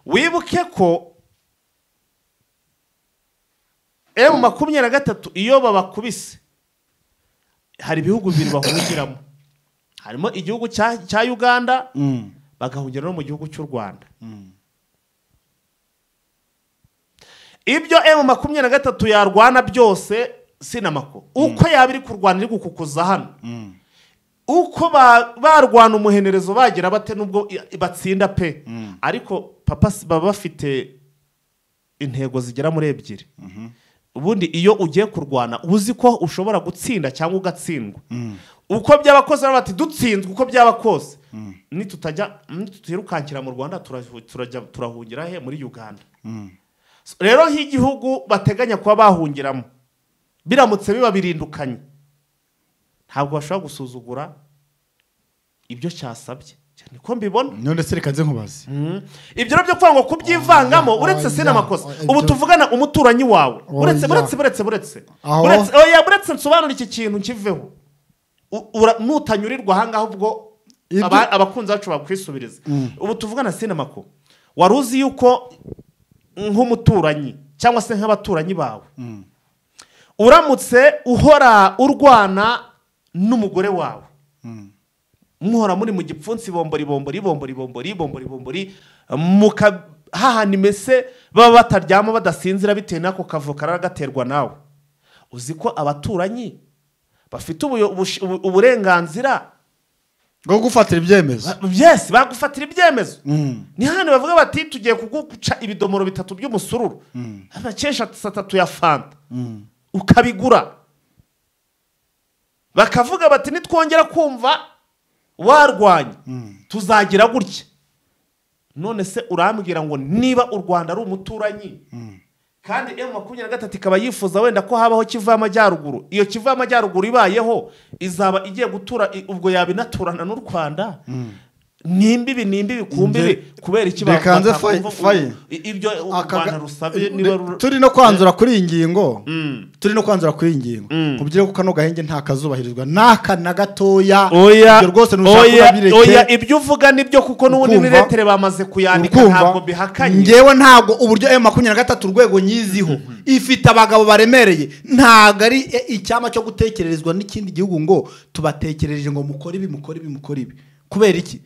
wibuke ko emu makumyabiri na gatatu iyo babakubise hari ibihugu bibiri bahungiramo harimo igihugu cya cya uganda bagahungira no mu gihugu cy'u rwanda ibyo emu makumyabiri na gatatu yarwana byose sinamako uko yaba iri kurwana iri gukukuza hano uko ba- barwana umuhenerezo bagira bate n'ubwo i- batsinda pe ariko papa si- baba bafite intego zigera muri ebyiri ubundi iyo ugiye kurwana uba uzi ko ushobora gutsinda cyangwa ugatsindwa uko byaba kose bati dutsinzwe uko byaba kose nitutajya nitutirukankira mu rwanda turahu- turajya- turahungira he muri uganda So, rero nk'igihugu bateganya kuba bahungiramo biramutse biba birindukanye ntabwo bashobora gusuzugura ibyo cyasabye niko mbibona none se reka nze nkubaze ibyo rero byo kuvuga ngo kubyivangamo oya, uretse sina oya, amakosa oya, ubu ibyo- tuvugana umuturanyi wawe Oya. uretse buretse buretse buretse Aho- buretse oya buretse nsobanura iki kintu nkiveho U- ura- nutanyurirwa ahangaha ubwo Ibyo- aba- abakunzi bacu bakwisubiriza ubu tuvugana sinamako wari uzi yuko nk'umuturanyi cyangwa se nk'abaturanyi bawe uramutse uhora urwana n'umugore wawe muhora muri mu gipfunsi bombori bombori bombori bombori bombori bombori mukahahana imese baba bataryama badasinzira bitewe n'ako kavuka karagaterwa nawe uzi ko abaturanyi bafite ubuyo- ubush- ubu- uburenganzira bwo gufatira ibyemezo yes bagufatira ibyemezo Mm. ni hano bavuga bati tugiye kuguca ibidomoro bitatu by'umusururu abakesha atatu ya fanta ukabigura bakavuga bati nitwongera kumva warwanya tuzagira gutya none se urambwira ngo niba u rwanda ari umuturanyi kandi emu makumyabiri na gatatu ikaba yifuza wenda ko habaho kivu y'amajyaruguru iyo kivu y'amajyaruguru ibayeho izaba igiye gutura i- ubwo yaba inaturana n'u rwanda ni imbibi ni imbibi ku mbibi Nge- kubera iki Reka nze batakumva ngo- fayi- fayi. i- ibyo u Aka ga- rwanda rusabye niba Re- rura- turi no kwanzura kuri iyi ngingo turi no kwanzura kuri iyi ngingo Mm. kubyira ko kano gahenge nta kazubahirizwa n'aka na gatoya oya ibyo rwose oya ntushaka oya bireke ibyo uvuga nibyo kuko n'ubundi Ukumva? niretere bamaze kuyandika ntabwo bihakanye ngewe ntabwo uburyo emu makumyabiri na gatatu urwego nyiziho ifite abagabo baremereye ntabwo ari e- icyama cyo gutekererezwa n'ikindi gihugu ngo tubatekereje ngo mukore ibi mukore ibi mukore ibi kubera iki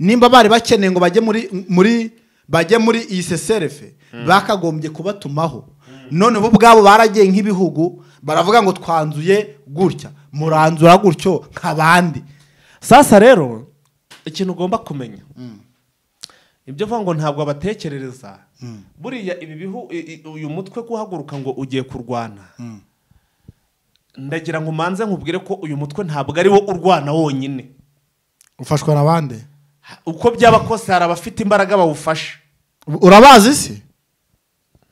nimba bari bakeneye ngo bajye muri muri bajye muri iyi seserefe bakagombye kubatumaho none bo ubwabo baragiye nk'ibihugu baravuga ngo twanzuye gutya muranzura gutyo nk'abandi sasa rero ikintu ugomba kumenya ibyo uvuga ngo ntabwo abatekerereza buriya ibi bihu i- i- uyu mutwe guhaguruka ngo ugiye kurwana ndagira ngo umanze nkubwire ko uyu mutwe ntabwo ari wo urwana wonyine ufashwa n'abandi uko byaba kose hari abafite imbaraga bawufasha urabazi se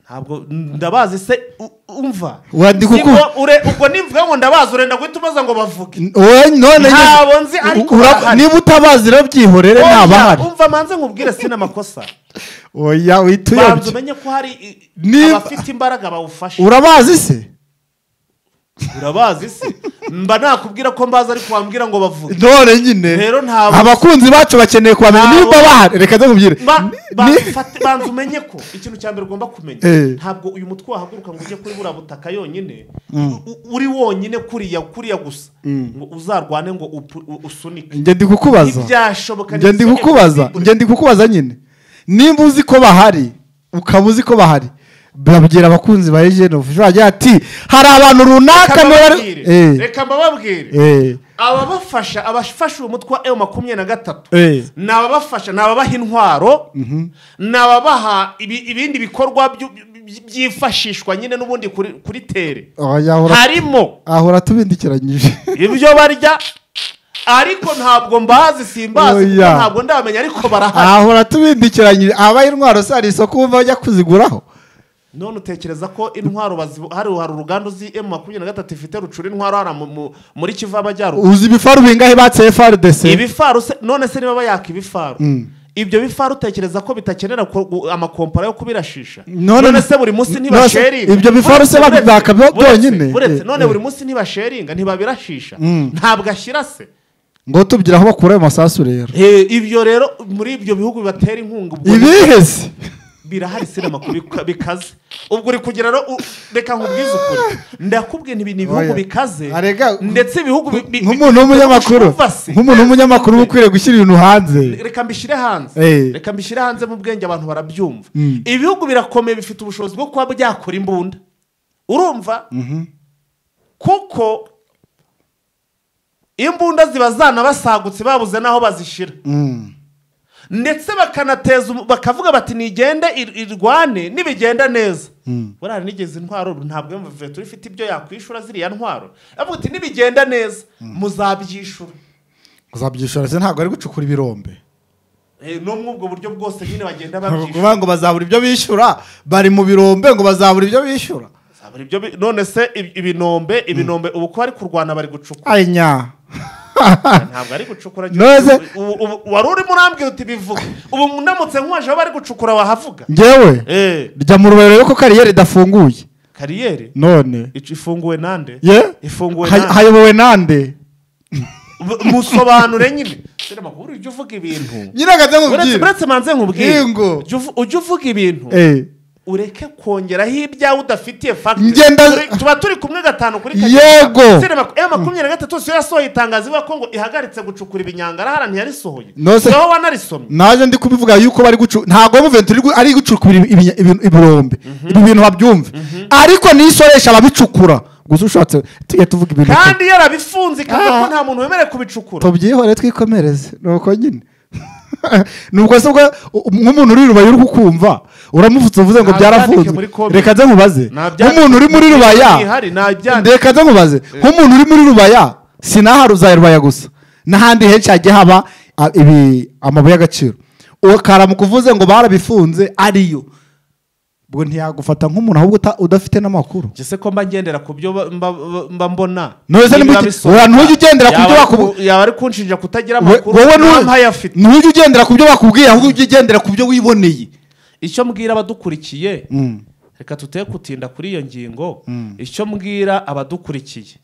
ntabwo ndabazi se u- umva Wandika uko- Nibwo ure- ubwo nimvuga ngo ndabazi urenda guhita ubaza ngo bavuge wowe none Ntabwo nzi, ariko Ura- barahari. niba utabazi rero byihorere Oya, ntabahari umva manze nkubwire sina amakosa oya banza wituyobye umenye ko hari i- Niba- abafite imbaraga bawufasha urabazi se urabazi se mba nakubwira ko mbazi ariko wambwira ngo bavuge none nyine rero ntabwo abakunzi bacu bakeneye kubamenya Ntabwo- niba bahari reka nkubwire Ba- ba- Ni- fate- banza umenye ko ikintu cya mbere ugomba kumenya Eh. ntabwo uyu mutwe wahaguruka ngo ujye kuri buriya butaka yonyine u- u- uri wonyine kuriya kuriya gusa ngo uzarwane ngo upu- u- usunike njye ndi kukubaza ntibyashoboka njye ndi kukubaza njye ndi kukubaza nyine nimba uzi ko bahari ukaba uzi ko bahari babwira abakunzi ba ejeni ofisho bagira ati hari abantu runaka Kababwire. Eh, reka mbababwire eh, ababafasha abafasha uyu mutwe wa emu makumyabiri na gatatu eh. ni ababafasha ni ababaha intwaro ni ababaha ibi- ibindi bikorwa byu- by- byifashishwa nyine n'ubundi kuri kuri tere Oya, ahora- harimo ahora atubindikiranyije ibyo barya ariko ntabwo mbazi simbazi kuko Oya. ntabwo ndamenya ariko barahari ahora tubindikiranyije abaye intwaro se hari isoko wumva bajya kuziguraho none utekereza ko intwaro bazibu- hari hari uruganda uzi emu makumyabiri na gatatu ifite rucura intwaro hariya mu- mu- muri kivu y'amajyaruguru uzi ibifaru bingahe batse frdc ibifaru se none se niba bayaka ibifaru ibyo bifaru utekereza ko bitakenera ku- gu- amakompara yo kubirashisha None- none se buri munsi none ntibasheringa se ibyo bifaru se Buretse- babibaka byo buretse- byonyine? buretse Eh, none eh. buri munsi ntibasheringa ntibabirashisha Mm. ntabwo ashyira se ngo tubwire aho bakura ayo masasu rero Eh, ibyo rero muri ibyo bihugu bibatera inkunga ubwo ibihe se birahari sinema kubika- bikaze ubwo uri kugira rero u- reka nkubwize ukuri ndakubwiye nti ibi ni ibihugu Oya. bikaze Arega- ndetse ibihugu bi- bi- nk'umuntu bi- w'umunyamakuru Umva se. nk'umuntu w'umunyamakuru uba ukwiriye gushyira ibintu hanze reka mbishyire hanze Eh. reka mbishyire hanze mu bwenge abantu barabyumva Mm. ibihugu birakomeye bifite ubushobozi bwo kuba byakora imbunda urumva kuko imbunda ziba zanabasagutse babuze n'aho bazishyira ndetse bakanateza umu- bakavuga bati nigende ir- irwane nibigenda neza buriya nigeze intwaro ubu ntabwo iyo muveteri ifite ibyo yakwishura ziriya ntwaro avuga ati nibigenda neza muzabyishura uzabyishura ndetse ntabwo ari gucukura ibirombe Eh, no muri ubwo buryo bwose nyine bagenda kuvuga babyishura ngo bazabura ibyo bishyura bari mu birombe ngo bazabura ibyo bishyura Zabura ibyo bi- none se ib- ibinombe ibinombe ubu ko bari kurwana bari gucukura anya ntabwo ari gucukura None- ubu- ubu- wari urimo urambwira uti bivuge ubu ndamutse nkuwaje aho bari gucukura wahavuga ngewe Eh, jya mu rubero rero ko kariyeri idafunguye kariyeri none ic- ifunguwe nande ye ifunguwe Hay- nande hayobowe nande B- musobanure nyine dore makuru ujya uvuga ibintu nyiragaze Uretse- uretse manze nkubwire Ingo. Ujya uvu- ujya uvuga ibintu ureke kongeraho ibyawe udafitiye Ngenda- fagitire tuba turi kumwe gatanu kuri kagenda Yego. Sere maku- eh, makumyabiri na gatatu siyo yasohoye itangazo ivuga ko ngo ihagaritse gucukura ibinyangara hara ntiyarisohoye No, se- niho wanarisomye naje ndi kubivuga yuko bari gucu ntabwo muventuri ari gucukura ibi- ibi- ibi- ibirombe ibi bintu babyumve ariko nisoresha ababicukura gusa ushatse tujye tuvuga ibintu kandi yarabifunze ikavuga ko Ah. nta muntu wemerewe kubicukura tubyihore twikomereze ni uko nyine nubwo se ubwo u- nk'umuntu uri i rubaye uri kukumva uramufutse uvuze ngo Nabyandike byarafunzwe muri comment. reka nze nkubaze Nabyandike nk'umuntu uri muri muri rubaya ihari, nabyandike. reka nze nkubaze nk'umuntu uri muri rubaya sinahari uzaya rubaya gusa n'ahandi henshi hajya haba a- ibi amabuye y'agaciro uwo karamuka uvuze ngo barabifunze ariyo ubwo ntiyagufata nk'umuntu ahubwo uta- udafite n'amakuru Njye se ko mba ngendera ku byo ba- mba- mba- mba mbona None se Niba nimba uti- bisohoka, ura- ntujya ugendera ku byo yaba ari bakubu- ku- yaba ari kunshinja kutagira We- amakuru nta wowe nu- mpayafite ntujya ugendera ku byo bakubwiye ahubwo ujye ugendera ku byo wiboneye icyo mbwira abadukurikiye reka tuteye kutinda kuri iyo ngingo icyo mbwira abadukurikiye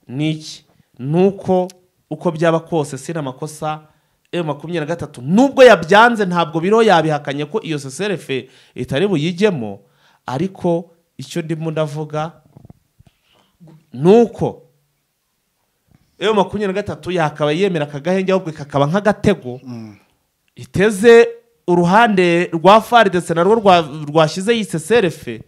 ni iki ni uko uko byaba kose si n'amakosa e makumyabiri na gatatu nubwo yabyanze ntabwo biro yabihakanye ko iyo seserefe itari buyijyemo ariko icyo ndimo ndavuga ni uko ewe makumyabiri na gatatu yakabaye yemera aka gahenge ahubwo kakaba nk'agatego iteze uruhande rwa fari ndetse narwo rwa- rwashyize iyi seserefe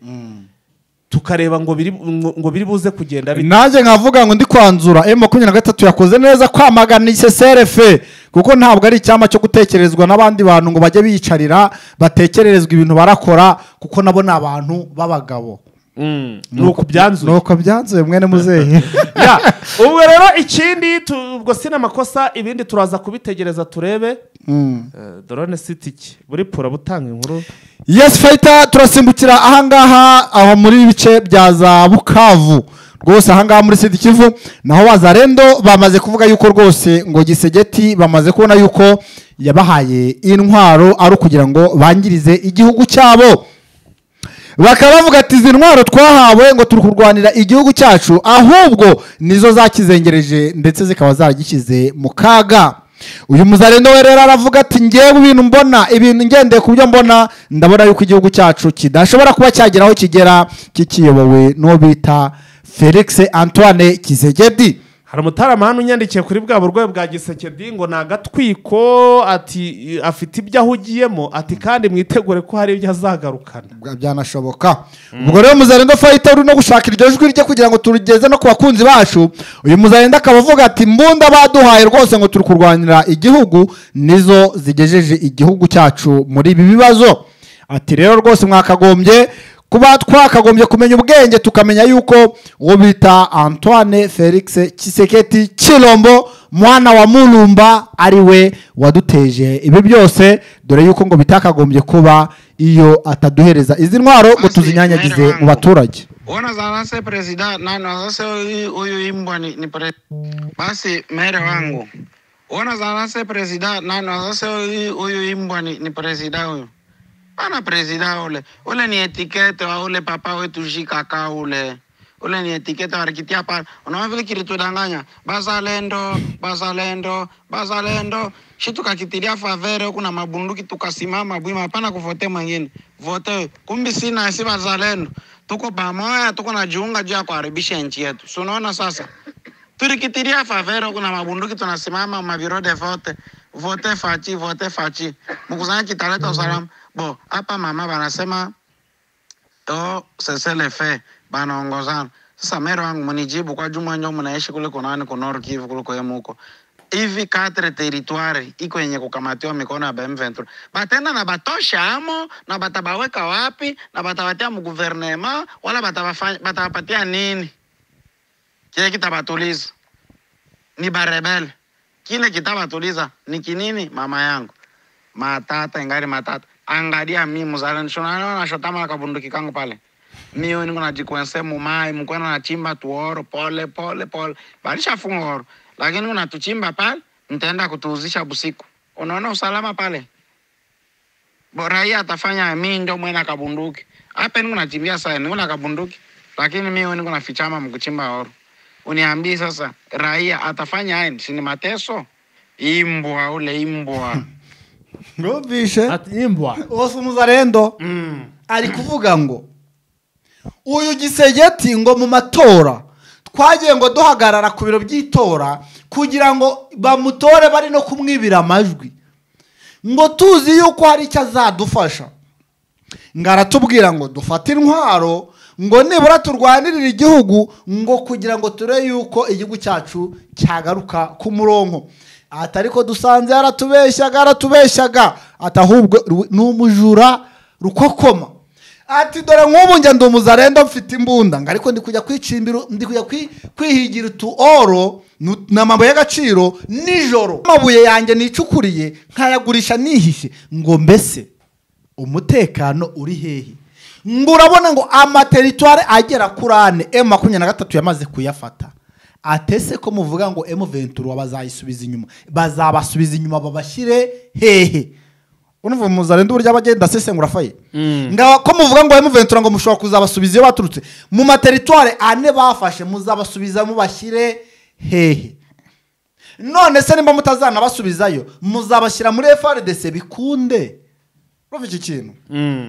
tukareba ngo biri ngo ngo biri buze kugenda bite nanjye nkavuga ngo ndi kwanzura emu makumyabiri na gatatu yakoze neza kwamagana iseserife kuko ntabwo ari icyama cyo gutekerezwa n'abandi bantu ngo bajye biyicarira batekererezwa ibintu barakora kuko nabo ni abantu b'abagabo Mm, ni uku byanzuye nuko byanzuye mwene muzehe Ya, ubwo rero ikindi tu- ubwo si n'amakosa ibindi turaza kubitegereza turebe Eh, dorone siti iki buri pura butanga inkuru yesi fayita turasimbukira ahangaha aho muri ibice bya za bukavu rwose ahangaha muri sida kivu naho bazarendo bamaze kuvuga yuko rwose ngo gisegeti bamaze kubona yuko yabahaye intwaro ari ukugira ngo bangirize igihugu cyabo bakaba bavuga ati izi ntwaro twahawe ngo turi kurwanira igihugu cyacu ahubwo nizo zakizengereje ndetse zikaba zaragishyize mu kaga uyu muzarendo we rero aravuga ati ngewe ibintu mbona ibintu ngendeye ku byo mbona ndabona yuko igihugu cyacu kidashobora kuba cyagera aho kigera kikiyobowe n'uwo bita felix antoine kizegedi hari umutarama hano unyandikiye kuri bwa burwayi bwa gisekedi ngo ni agatwiko ati afite ibyo ahugiyemo ati kandi mwitegure ko hari ibyo azagarukana Bwa- byanashoboka ubwo rero muzarenda fayita uri no gushaka iryo jwi rye kugira ngo turugeze no ku bakunzi bacu uyu muzarenda akaba avuga ati mbunda baduhaye rwose ngo turi kurwanira igihugu nizo zigejeje igihugu cyacu muri ibi bibazo ati rero rwose mwakagombye kuba twakagombye kumenya ubwenge tukamenya yuko uwo bita antoine felix kiseketi kirombo mwana wa murumba ari we waduteje ibi byose dore yuko ngo bitakagombye kuba iyo ataduhereza izi ntwaro ngo tuzinyanyagize mu baturage Buenas tardes, presidente. No, no, sasa huyu huyu imbwa ni, ni pre... Basi mere wangu. Buenas tardes, presidente. No, no, sasa huyu huyu imbwa ni, ni presidente huyu. Bana presidente ule. Ule ni etikete wa ule papa wetu Jikaka ule. Ule ni etikete walikitia pale. Unaona vile kilitudanganya. Bazalendo, bazalendo, bazalendo. Shi tukakitilia favere kuna mabunduki tukasimama bwima hapana kuvote mwingine. Vote. Kumbi sina si bazalendo. Tuko pamoja, tuko na jiunga juu ya kuharibisha nchi yetu. Si unaona sasa? Tulikitilia favero, kuna mabunduki tunasimama mavirode vote vote fachi vote fachi, mkusanya kitaleta usalama bo. Hapa mama banasema oh, seselefe banaongozana Sasa mero wangu mnijibu kwa juma njo mnaishi kule kunani kunor Kivu kule kwemu huko. Hivi katre teritwari iko yenye kukamatiwa mikono ya BM23. Batenda na batosha amo na batabaweka wapi na batawatia mguvernema wala batawafanya- batawapatia nini? Kile kitabatuliza ni barebele. Kile kitabatuliza ni kinini mama yangu? matata ingari matata angalia mi mzalanishonanona shotama na kabunduki kangu pale mio niko najikwense mumai mkwena nachimba tuoro pole pole pole balishafunga oro lakini unatuchimba pale mtaenda kutuuzisha busiku unaona usalama pale Bo- raia atafanya mi ndio mwena kabunduki hapa niko nachimbia sana niko na kabunduki lakini mio niko nafichama mkuchimba oro uniambii sasa raia atafanya ayi sini mateso imbwa ule imbwa mwumvishe ati imbwa wose umuzarendo ari kuvuga ngo uyu gisegeti ngo mu matora twagiye ngo duhagarara ku biro by'itora kugira ngo bamutore bari no kumwibira amajwi ngo tuzi yuko hari icyo azadufasha ngo aratubwira ngo dufate intwaro ngo nibura turwanirire igihugu ngo kugira ngo turebe yuko igihugu cyacu cyagaruka ku muronko ati ariko dusanze yaratubeshyaga yaratubeshyaga ati ahubwo ru- ni umujura rukokoma ati dore nk'ubu njya ndi umuzarendo mfite imbunda ngo ariko ndi kujya kwicimbira ndi kujya kwi- kwihigira utu oro nu- ni amabuye y'agaciro nijoro amabuye yanjye nicukuriye nkayagurisha nihishe ngo mbese umutekano uri hehe ngo urabona ngo amateritware agera kuri ane emu makumyabiri na gatatu yamaze kuyafata atese ko muvuga ngo emu ventura bazayisubiza inyuma bazabasubiza inyuma babashyire hehe unuva muzarenda uburyo abagenda asesengura faye ngaho ko muvuga ngo emu ventura ngo mushobora kuzabasubiza iyo baturutse mu materitware ane bafashe muzabasubiza mubashyire hehe none se nimba mutazanabasubizayo muzabashyira muri frdc bikunde urumva iki kintu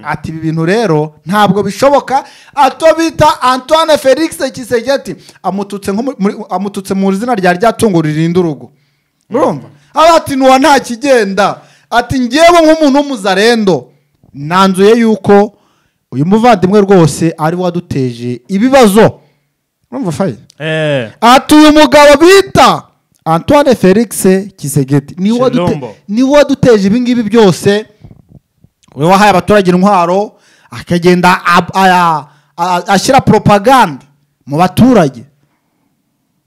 ati ibi bintu rero ntabwo bishoboka ato bita antoine felix kisegeti amututse nko muri- muri- amututse mu izina rya rya tungo ririnda urugo urumva aba ati nuwa nta kigenda ati ngewe nk'umuntu w'umuzarendo nanzuye yuko uyu muvandimwe rwose ari we waduteje ibibazo urumva fayi eh ati uyu mugabo bita antoine felix kisegeti ni we wadute- Shalombo. ni we waduteje ibingibi byose we wahaye abaturage intwaro akagenda ab- aya- a- ashyira propaganda mu baturage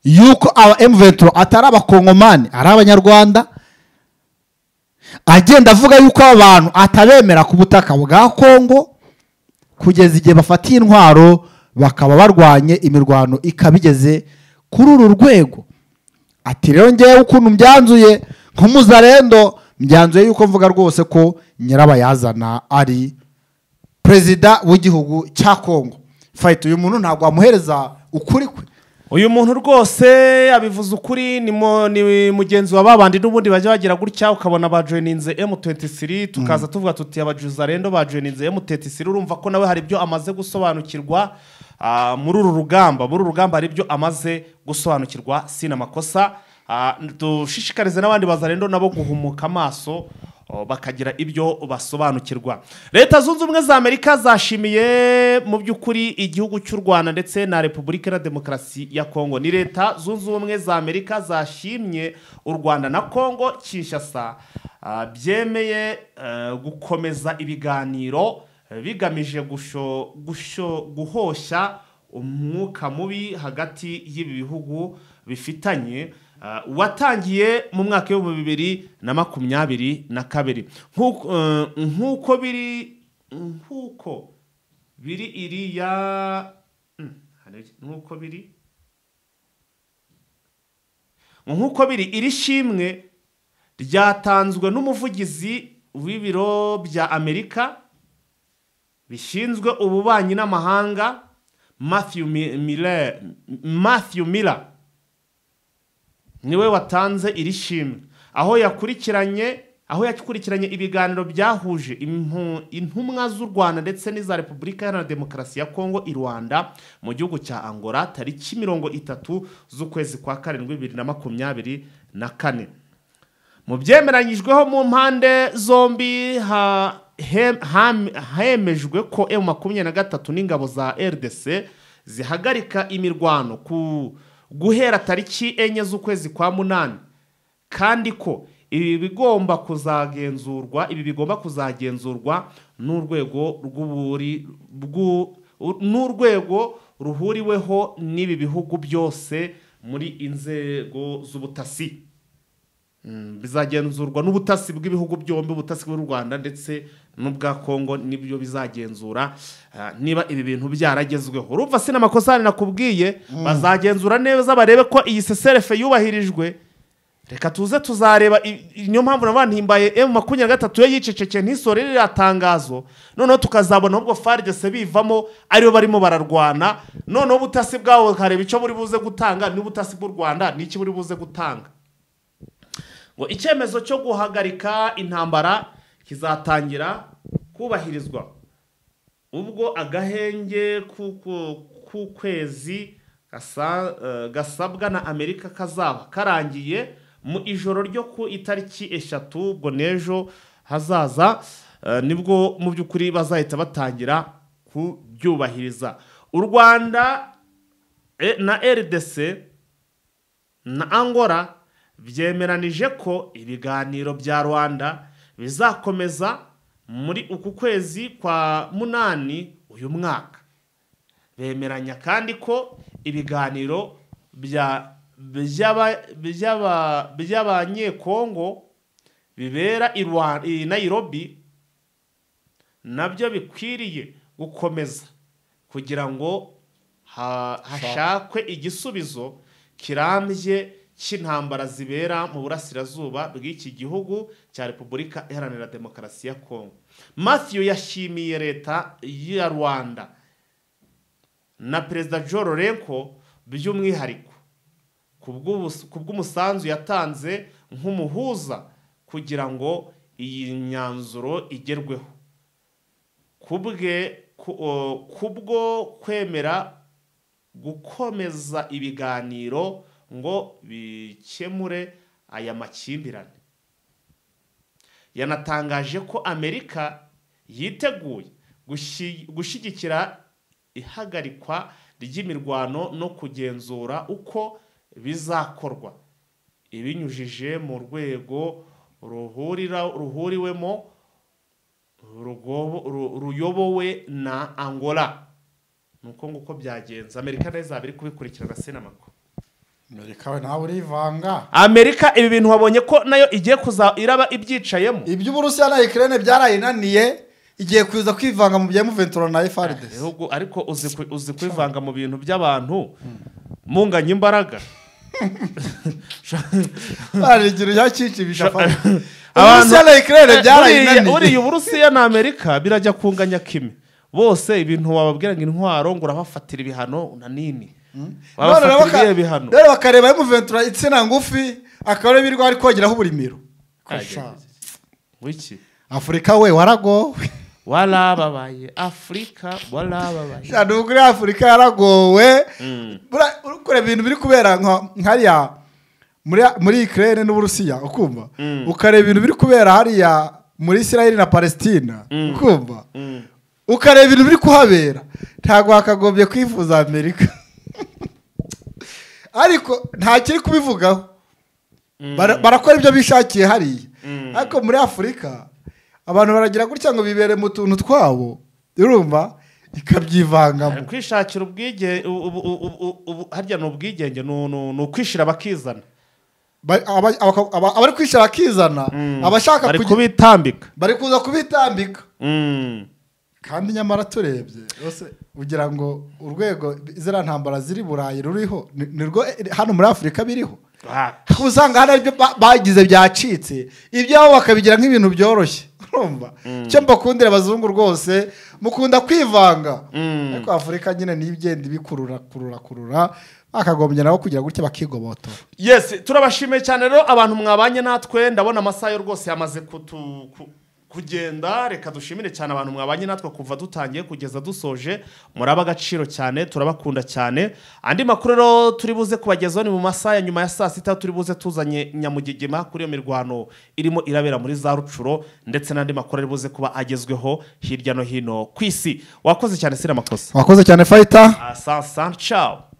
yuko aba M23 atari abakongomani ari abanyarwanda agenda avuga yuko aba bantu atabemera ku butaka bwa kongo kugeza igihe bafatiye intwaro bakaba barwanye imirwano ikaba igeze kuri uru rwego ati rero ngewe ukuntu mbyanzuye nk'umuzarendo mbyanzuye yuko mvuga rwose ko nyirabayazana ari perezida w'igihugu cya kongo fayita uyu muntu ntabwo wamuhereza ukuri kwe uyu muntu rwose abivuze ukuri ni mu- ni mugenzi wa babandi n'ubundi bajya bagira gutya ukabona bajoyininze M23 tukaza tuvuga tuti abajuzarendo bajoyininze M23 urumva ko nawe hari ibyo amaze gusobanukirwa ah, muri uru rugamba muri uru rugamba hari ibyo amaze gusobanukirwa sina makosa Ah, dushishikarize n'abandi bazarendo nabo guhumuka amaso o, bakagira ibyo basobanukirwa leta zunze ubumwe za amerika zashimiye mu by'ukuri igihugu cy'u rwanda ndetse na repubulika iharanira demokarasi ya kongo ni leta zunze ubumwe za amerika zashimye u rwanda na kongo kinshasa ah, byemeye eh, gukomeza ibiganiro eh, bigamije gusho- gusho- guhosha umwuka mubi hagati y'ibi bihugu bifitanye ah, watangiye mu mwaka w'ibihumbi bibiri na makumyabiri na kabiri Nk'uko- eh, nk'uko biri nk'uko biri iriya Mm, hari- nk'uko biri nk'uko biri iri shimwe ryatanzwe n'umuvugizi w'ibiro bya amerika bishinzwe ububanyi n'amahanga matthew Mi- miller matthew miller niwe watanze iri shimwe aho yakurikiranye aho yakurikiranye ibiganiro byahuje impu- intumwa z'u rwanda ndetse n'iza repubulika iharanira demokarasi ya kongo i rwanda mu gihugu cya angola tariki mirongo itatu z'ukwezi kwa karindwi bibiri na makumyabiri na kane mu byemeranyijweho mu mpande zombi ha- hem- ham- hemejwe ko emu makumyabiri na gatatu n'ingabo za rdc zihagarika imirwano ku guhera tariki enye z'ukwezi kwa munani kandi ko ibi bigomba kuzagenzurwa ibi bigomba kuzagenzurwa n'urwego rw'uburi bw'u- n'urwego ruhuriweho n'ibi bihugu byose muri inzego z'ubutasi Mm, bizagenzurwa n'ubutasi bw'ibihugu byombi ubutasi bw'u rwanda ndetse n'ubwa kongo nibyo bizagenzura ah, niba ibi bintu byaragezweho urumva si n'amakosa nakubwiye bazagenzura neza barebe ko iyi seserefe yubahirijwe reka tuze tuzareba i- i- niyo mpamvu nabandi himbaye emu makumyabiri na gatatu yo yicecekeye ntisore ririya tangazo noneho tukazabona ubwo faridese bivamo aribo barimo bararwana noneho ubutasi bwabo bukareba icyo buri buze gutanga n'ubutasi bw'u rwanda n'iki buri buze gutanga ngo icyemezo cyo guhagarika intambara kizatangira kubahirizwa ubwo agahenge k'uku- k'ukwezi gasa- eh, gasabwa na amerika kazaba karangiye mu ijoro ryo ku itariki eshatu ubwo n'ejo hazaza eh, nibwo mu by'ukuri bazahita batangira kubyubahiriza u rwanda eh, na rdc na angola byemeranije ko ibiganiro bya rwanda bizakomeza muri uku kwezi kwa munani uyu mwaka bemeranya kandi ko ibiganiro bya- by'aba- by'aba- by'abanyekongo bibera i Rwa- i nayirobi nabyo bikwiriye gukomeza kugira ngo ha- hashakwe igisubizo kirambye cy'intambara zibera mu burasirazuba bw'iki gihugu cya repubulika iharanira demokarasi ya kongo matthew yashimiye leta ya rwanda na perezida Joe Lorenko by'umwihariko ku bw'ubus- ku bw'umusanzu yatanze nk'umuhuza kugira ngo iyi myanzuro igerweho kubwe ku- o, kubwo kwemera gukomeza ibiganiro ngo bikemure aya makimbirane yanatangaje ko amerika yiteguye gushi- gushyigikira ihagarikwa ry'imirwano no kugenzura uko bizakorwa ibinyujije mu rwego ruhurira ruhuriwemo rugobo- ru- ruyobowe na angola ni uko nguko byagenze amerika nayo izaba iri kubikurikirana sinamako amerika we nawe urivanga amerika ibi bintu wabonye ko nayo igiye kuza iraba ibyicayemo iby'uburusiya na ikirere byarayinaniye igiye kuza kwivanga mu bya muventura na frdc ibihugu ariko uzi ku- uzi kwivanga mu bintu by'abantu munganya imbaraga barigira yakikimisha Sha- uburusiya na ikirere Eh, uriya- byarayinaniye uriya uburusiya na amerika birajya kunganya kimwe bose ibintu wababwira ngo intwaro ngo urabafatira ibihano na nini None rero wabafatira baka- ibihe bihano rero bakareba emuventura insina ngufi akaba ariyo birirwa ari kogeraho uburimiro Ajya. wiki afurika we waragowe warababaye afurika warababaye shana ubwo uri afurika yaragowe Bura- uri kureba ibintu biri kubera nka- nkariya muri muri ikirere n'uburusiya ukumva ukareba ibintu biri kubera hariya muri isirayeli na palesitina ukumva ukareba ibintu biri kuhabera ntabwo wakagombye kwifuza amerika ariko nta kiri kubivugaho Bara- barakora ibyo bishakiye hariya ariko muri afurika abantu baragira gutya ngo bibere mu tuntu twabo urumva ikabyivangamo kwishakira ubwigenge harya ni ubwigenge ni- ni ni ukwishira bakizana Ba- aba- aba- aba- abari kwishyira bakizana abashaka bari kugi- kubitambika bari kuza kubitambika Mm. kandi nyamara turebye rwose ugira ngo urwego ziriya ntambara ziri burayi ruriho ni ni rwo hano muri afurika biriho Ah, Aho usanga hari ibyo ba- bagize byacitse ibyabo bakabigira nk'ibintu byoroshye urumva icyo mbakundira abazungu rwose mukunda kwivanga ariko afurika nyine niyo igenda ibikurura kurura kurura bakagombye nabo kugira gutya bakigobotora yes turabashimiye cyane rero abantu mwabanye natwe ndabona amasaha yo rwose yamaze kutu- ku- kugenda reka dushimire cyane abantu mwabanye natwe kuva dutangiye kugeza dusoje muraba agaciro cyane turabakunda cyane andi makuru rero turi buze kubagezaho ni mu masaha ya nyuma ya saa sita turi buze tuzanye nyamugigima kuri iyo mirwano irimo irabera muri za rucuro ndetse n'andi makuru ari buze kuba agezweho hirya no hino ku isi wakoze cyane sira amakosa wakoze cyane fayita asansan cawo